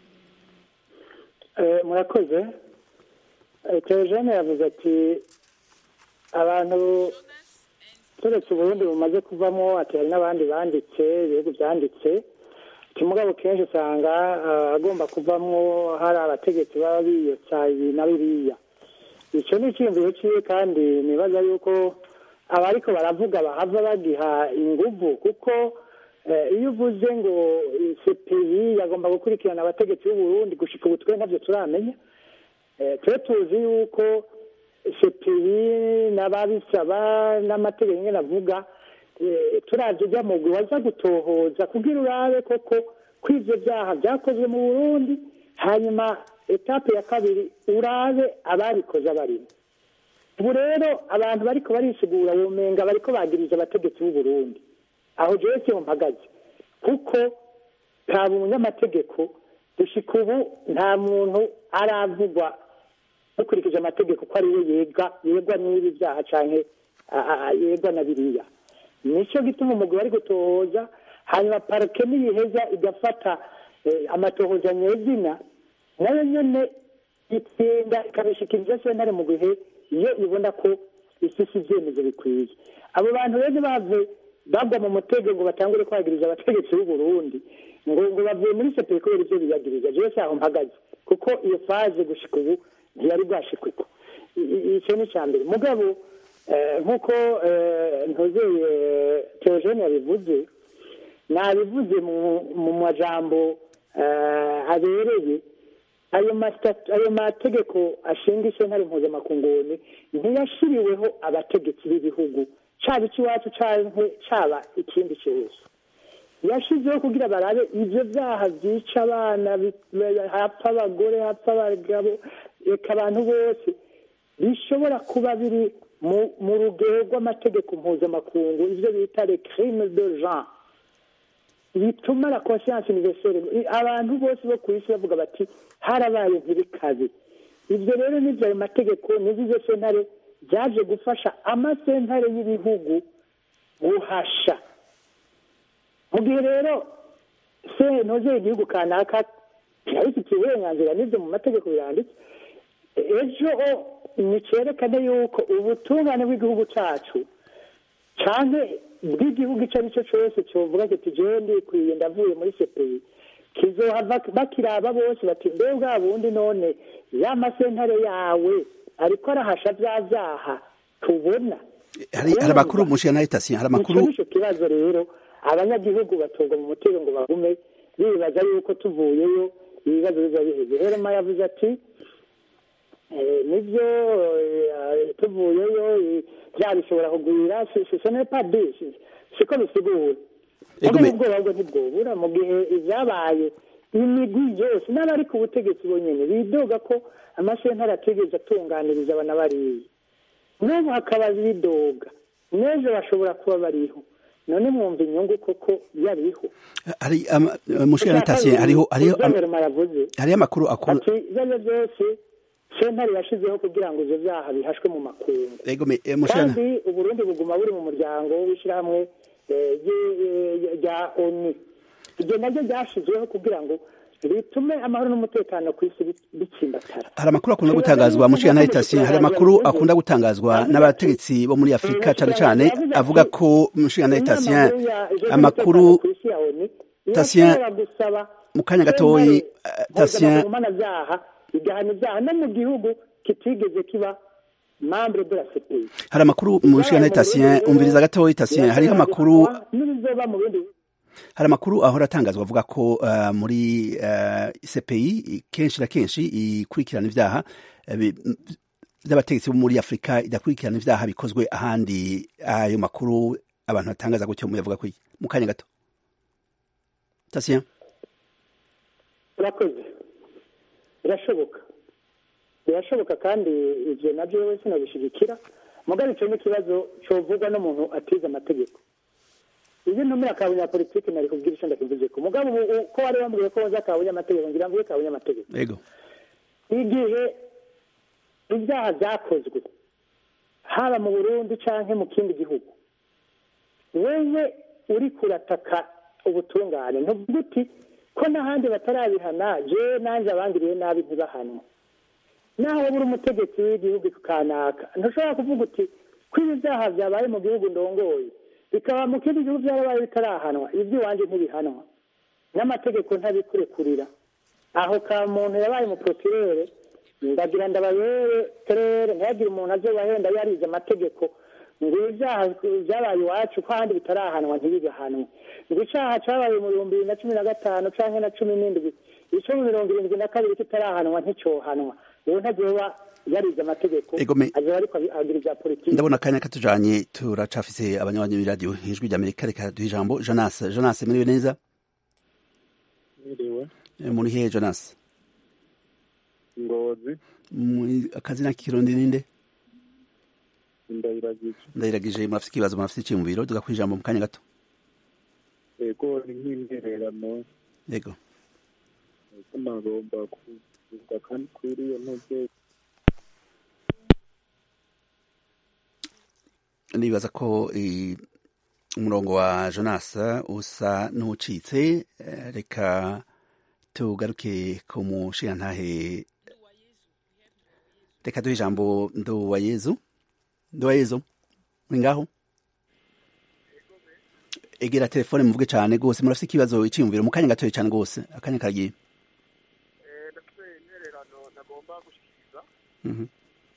Eh, murakoze Eh, Theogene yavuze ati abantu turetse uburundi bumaze kuvamo ati hari n'abandi banditse ibihugu byanditse mugabo kenshi usanga agomba kuvamwo hari abategetsi baba biyotsa ibi na biriya icyo ni icyiyumviro cyiwe kandi nibaza yuko abariko baravuga bahava bagiha inguvu kuko iyo uvuze ngo cpi yagomba gukurikirana abategetsi b'uburundi gushika ubu twe ntabyo turamenya twe tuzi yuko cpi n'ababisaba n'amategeko nyine avuga turavye ujya mugwi waza gutohoza kugira urabe koko ko ivyo vyaha vyakozwe mu burundi hanyuma etape ya kabiri urabe ababikoze abarimo ubu rero abantu bariko barisigura womenga bariko bagiriza abategetsi b'uburundi aho jewe siho mpagaze kuko kaba umunyamategeko gushika ubu nta muntu aravugwa dukurikije amategeko ko ari we yega yegwa n'ibi vyaha canke yegwa na biriya nicyo gituma umugwi bari gutohoza hanyuma parike niyiheza igafata amatohoza nyezina nayo nyene itsinda ikabishikiriza sentare mu gihe iyo ibona ko ifise ivyemezo bikwiye abo bantu rero bave bagwa mu mutego ngo batangure kwagiriza abategetsi b'uburundi ngo ngo bavuye muri sepe kubera ivyo biyagiriza jewe saho mpagaze kuko iyo faze gushika ubu ntiyari bwashikwiko ico ni ca mbere mugabo nk'uko ntuzeye teogene yabivuze nabivuze mu majambo abereye ayo mategeko ashinga isentare mpuzamakunguni ntiyashiriweho abategetsi b'ibihugu caba icy'iwacu canke caba ikindi cyose yashizeho kugira barabe ivyo vyaha vyica abana hapfa abagore hapfa abagabo reka abantu bose bishobora kuba biri mu rugero rw'amategeko mpuzamakungu ivyo bita le crime de genre bituma la conscience universelle abantu bose bo ku isi bavuga bati harabaye ntibikaze ibyo rero n'ibyo ayo mategeko n'ibyo izo sentare byaje gufasha amasentare y'ibihugu guhasha mu gihe rero sentozeye igihugu kanaka kirabifitiye uburenganzira n'ibyo mu mategeko biranditse ejo ni cyerekane yuko ubutungane bw'igihugu cyacu cyane bw'igihugu icyo ari cyo cyose cyovuga kiti jewe ndikwiye ndavuye muri sepeyi kizohava bakiraba bose bati mbe bwa bundi none ya masentare yawe ariko arahasha bya byaha tubona hari amakuru mushiya na etasiyo hari amakuru icyo kibazo rero abanyagihugu batorwa mu mutego ngo bagume bibaza yuko tuvuyeyo ibibazo biba biheze rero ma yavuze ati nibyo tuvuyeyo bya bishobora kugwira sisone padi siko bisigura ubwo ubwoba bwo ntibwobura mu gihe ibyabaye imigwi yose n'abari ku butegetsi bonyine bidoga ko amasentare atigeze atunganiriza abana bariya n'ubu hakaba bidoga n'ejo bashobora kuba bariho none mwumva inyungu koko yariho hari mushiya natasiye hariho hariho hariho amakuru akuru ati ibyo byose sentare yashizeho kugira ngo ibyo byaha bihashwe mu makungu kandi uburundi buguma buri mu muryango w'ishyirahamwe rya oni ibyo nabyo byashyizweho kugira ngo bitume amahoro n'umutekano ku isi bitsimbatara hari amakuru akunda gutangazwa mushiya na etasiyo hari amakuru akunda gutangazwa n'abategetsi bo muri afurika cyane cyane avuga ko mushiya na etasiyo amakuru tasiyo mu kanya gatoyi tasiyo igahana ibyaha no mu gihugu kitigeze kiba membre de la CPI hari amakuru mu nshinga tasiyo umviriza gatoya tasiyo hariho amakuru n'ibizoba mu bindi hari amakuru ahora atangazwa avuga ko uh, muri uh, CPI kenshi na kenshi ikurikirana ibyaha by'abategetsi bo muri Afurika idakurikirana ibyaha bikozwe ahandi ayo makuru abantu batangaza gutyo muyavuga ko mu kanya gato tasiyo urakoze birashoboka birashoboka kandi ibyo nabyo wese nabishigikira mugabo icyo ni ikibazo cyovugwa n'umuntu atize amategeko iyo ntumira ka bunyapolitiki nari kubwira icyo ndakivuze ko mugabo ubu ko wari wambwiye ko waza ka bunyamategeko ngira mvuge ka bunyamategeko yego igihe ibyaha byakozwe haba mu burundi cyangwa mu kindi gihugu wewe uri kurataka ubutungane ntuvuga uti ko n'ahandi batarabihana jewe nanjye abangiriye nabi ntibahanwe naho waba uri umutegetsi w'igihugu kanaka ntushobora kuvuga uti ko ibi byaha byabaye mu gihugu ndongoye bikaba mu kindi gihugu byarabaye bitarahanwa iby'iwanjye ntibihanwa n'amategeko ntabikurekurira aho ka muntu yabaye umuprokirere ndagira ndabayere terere ntihagire umuntu azobahenda yarize amategeko ngo ibyaha byabaye iwacu ko ahandi bitarahanwa ntibigahanwe ngo icyaha cyabaye mu bihumbi bibiri na cumi na gatanu cyangwa na cumi n'indwi icyo mu mirongo irindwi na kabiri kitarahanwa nticyohanwa uwo ntazoba yarize amategeko azoba ariko agira ibya politiki ndabona akanya katujanye turacafise abanywanyi b'iradiyo ijwi rya amerika reka duhe ijambo jonas jonas muriwe neza Mwiriwe. muri hehe jonas Ngozi. muri akazina k'ikirundi ninde Ndayiragije. ndayiragije murafise ikibazo murafise iciyumviro tuga ijambo mu kanya gato Ego ni nk'intererano. yego Eko nagomba kuvuga kandi kuri iyo ntege. nibaza ko eh, umurongo wa jonas usa n'ucitse eh, reka tugaruke ku mushirantahe reka duhe ijambo nduwayezu nduwayezu muri ngaho egera telefone muvuge cyane rwose murafite ikibazo icyiyumviro mu kanya gatoya cyane rwose akanya kagiye ndafite intererano nagomba gushyikiriza Mhm.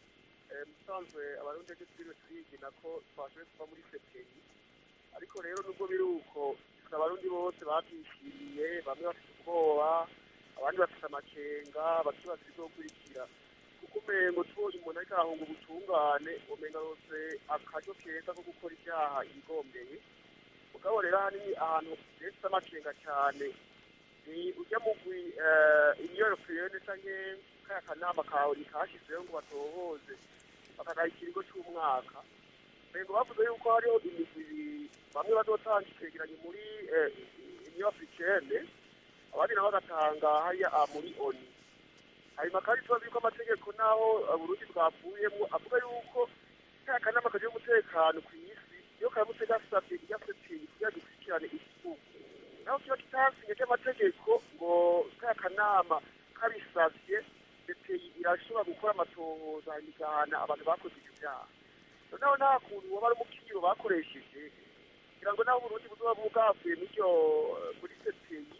musanzwe abarundi ejo turiwe turigina ko twashoboye kuva muri septeni ariko rero nubwo biri uko abarundi bose babyishimiye bamwe bafite ubwoba abandi bafite amakenga bakibaza ibizokurikira kuko umengo tubonye umuntu ariko arahunga ubutungane umenga rose akaryo keza ko gukora ibyaha yigombeye mugabo rero ahanini ahantu rero amakenga cyane ni ujya mugwi iyo europeyene canke kaya kanama kawe nikashizeho ngo batohoze bakagaha ikiringo c'umwaka ngo bavuze yuko hariho imigwi ibiri bamwe bazotanga icegeranyo muri union africaine abandi nabo bagatanga hariya ah, muri oni hanyuma kandi tubazi yuko amategeko n'aho ah, burundi bwavuyemwo avuga yuko kaya kanama kaje umutekano ku isi iyo karamutse gasavye irya septeni kugira gikurikirane igihugu naho kiba kitasinye ry'amategeko ngo kaya kanama kabisavye septeni irashobora gukora amatohoza hanyuma igahana abantu bakoze ivyo vyaha noneho nta kuntu woba ari umukiro bakoresheje kugira ngo naho uburundi buzoba bwavuye n'iryo muri septeni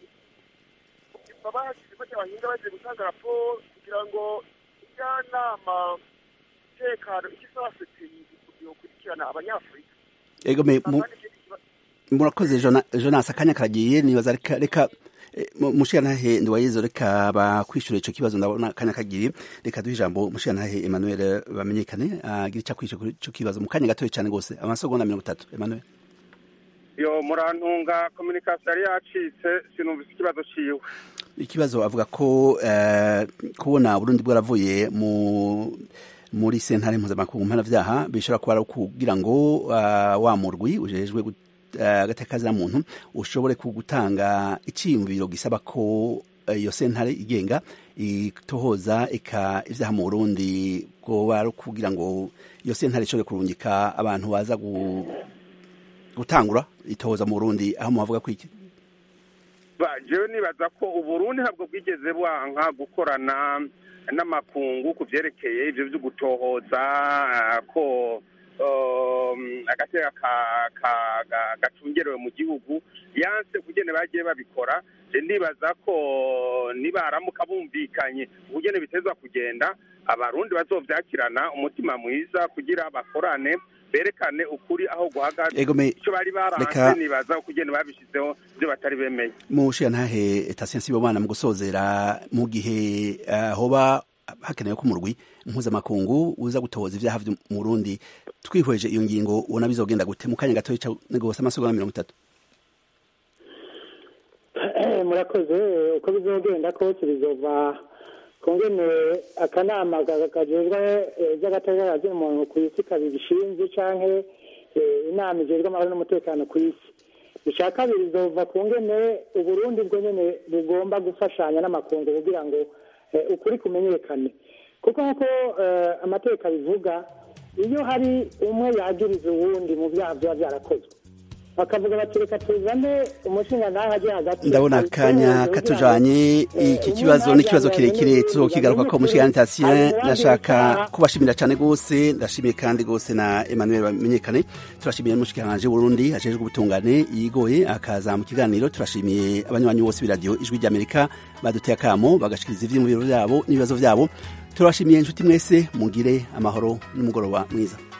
baba hashyizemo ry'abahinga bagiye gutanga raporo kugira ngo ijyanama umutekano icyo isaba septeni yokurikirana abanyafurika ego me mu- murakoze Jona- jonas akanya karagiye nibaza reka reka eh, mu- mushirantahe nduwayezu reka bakwishura ico kibazo ndabona akanya kagiye reka duhe ijambo mushirantahe emmanuel bamenyekane agira ico akwishyura kuri ico kibazo mu kanya gatoya cyane rwose amasegonda mirongo itatu emmanuel yo murantunga kominikasiyo yari yacitse sinumvise ikibazo ciwe ikibazo avuga ko eh, kubona Burundi bwaravuye mu muri sentare mpuzamakungu mpanavyaha bishobora kuba ari kugira ngo uh, wa murwi ujejwe gut- eh, agateka ka muntu ushobore kugutanga iciyumviro gisaba ko eh, iyo sentare igenga itohoza ika ivyaha mu Burundi bwoba ari kugira ngo iyo sentare ishobore kurungika abantu baza gu, gutangura itohoza mu Burundi aho muhavuga ko iki Ba- jewe nibaza ko uburundi ntabwo bwigeze bwanka gukorana n'amakungu ku vyerekeye ivyo vyo gutohoza ah, ko um, agateka ka- ka- ga- gacungerewe mu gihugu yanse kugene bagiye babikora je ndibaza ko nibaramuka bumvikanye ukugene bitezwa kugenda abarundi bazovyakirana umutima mwiza kugira bakorane berekane ukuri aho guhagaze Ego me- ico bari reka- baranse nibaza ukugene babishizeho ivyo batari bemeye mushirantahe Tatien Sibomana mu gusozera mu gihe uh, hoba hakenewe ko umurwi mpuzamakungu uza gutohoza ivyaha vyo mu Burundi twihweje iyo ngingo ubona bizogenda gute mu kanya gatoya ca gose amasegonda mirongo itatu murakoze uko bizogenda kose bizova ku ngene akanama ka- kajejwe eh, ivy'agateka ka muntu ku isi kabishinzwe canke eh, inama ijejwe amahoro n'umutekano ku isi icya kabiri bizova ku ngene uburundi bwo nyene bugomba gufashanya n'amakungu kugira ngo eh, ukuri kumenyekane kuko nk'uko eh, amategeko abivuga iyo hari umwe yagiriza uwundi mu byaha biba byarakozwe bakavuga bati reka tuzane umushinga naho ajya hagati ndabona akanya katujanye iki kibazo ni ikibazo kirekire tuzokigaruka ko mushikirani Tatien ndashaka kubashimira cyane gose ndashimiye kandi gose na Emmanuel bamenyekane turashimiye n'umushikiranganje Burundi ajejwe ubutungane yigoye akaza mu kiganiro turashimiye abanywanyi bose b'iradiyo ijwi ry'Amerika baduteye akamo bagashikiriza ivyiyumviro vyabo n'ibibazo vyabo turabashimiye inshuti mwese mugire amahoro n'umugoroba mwiza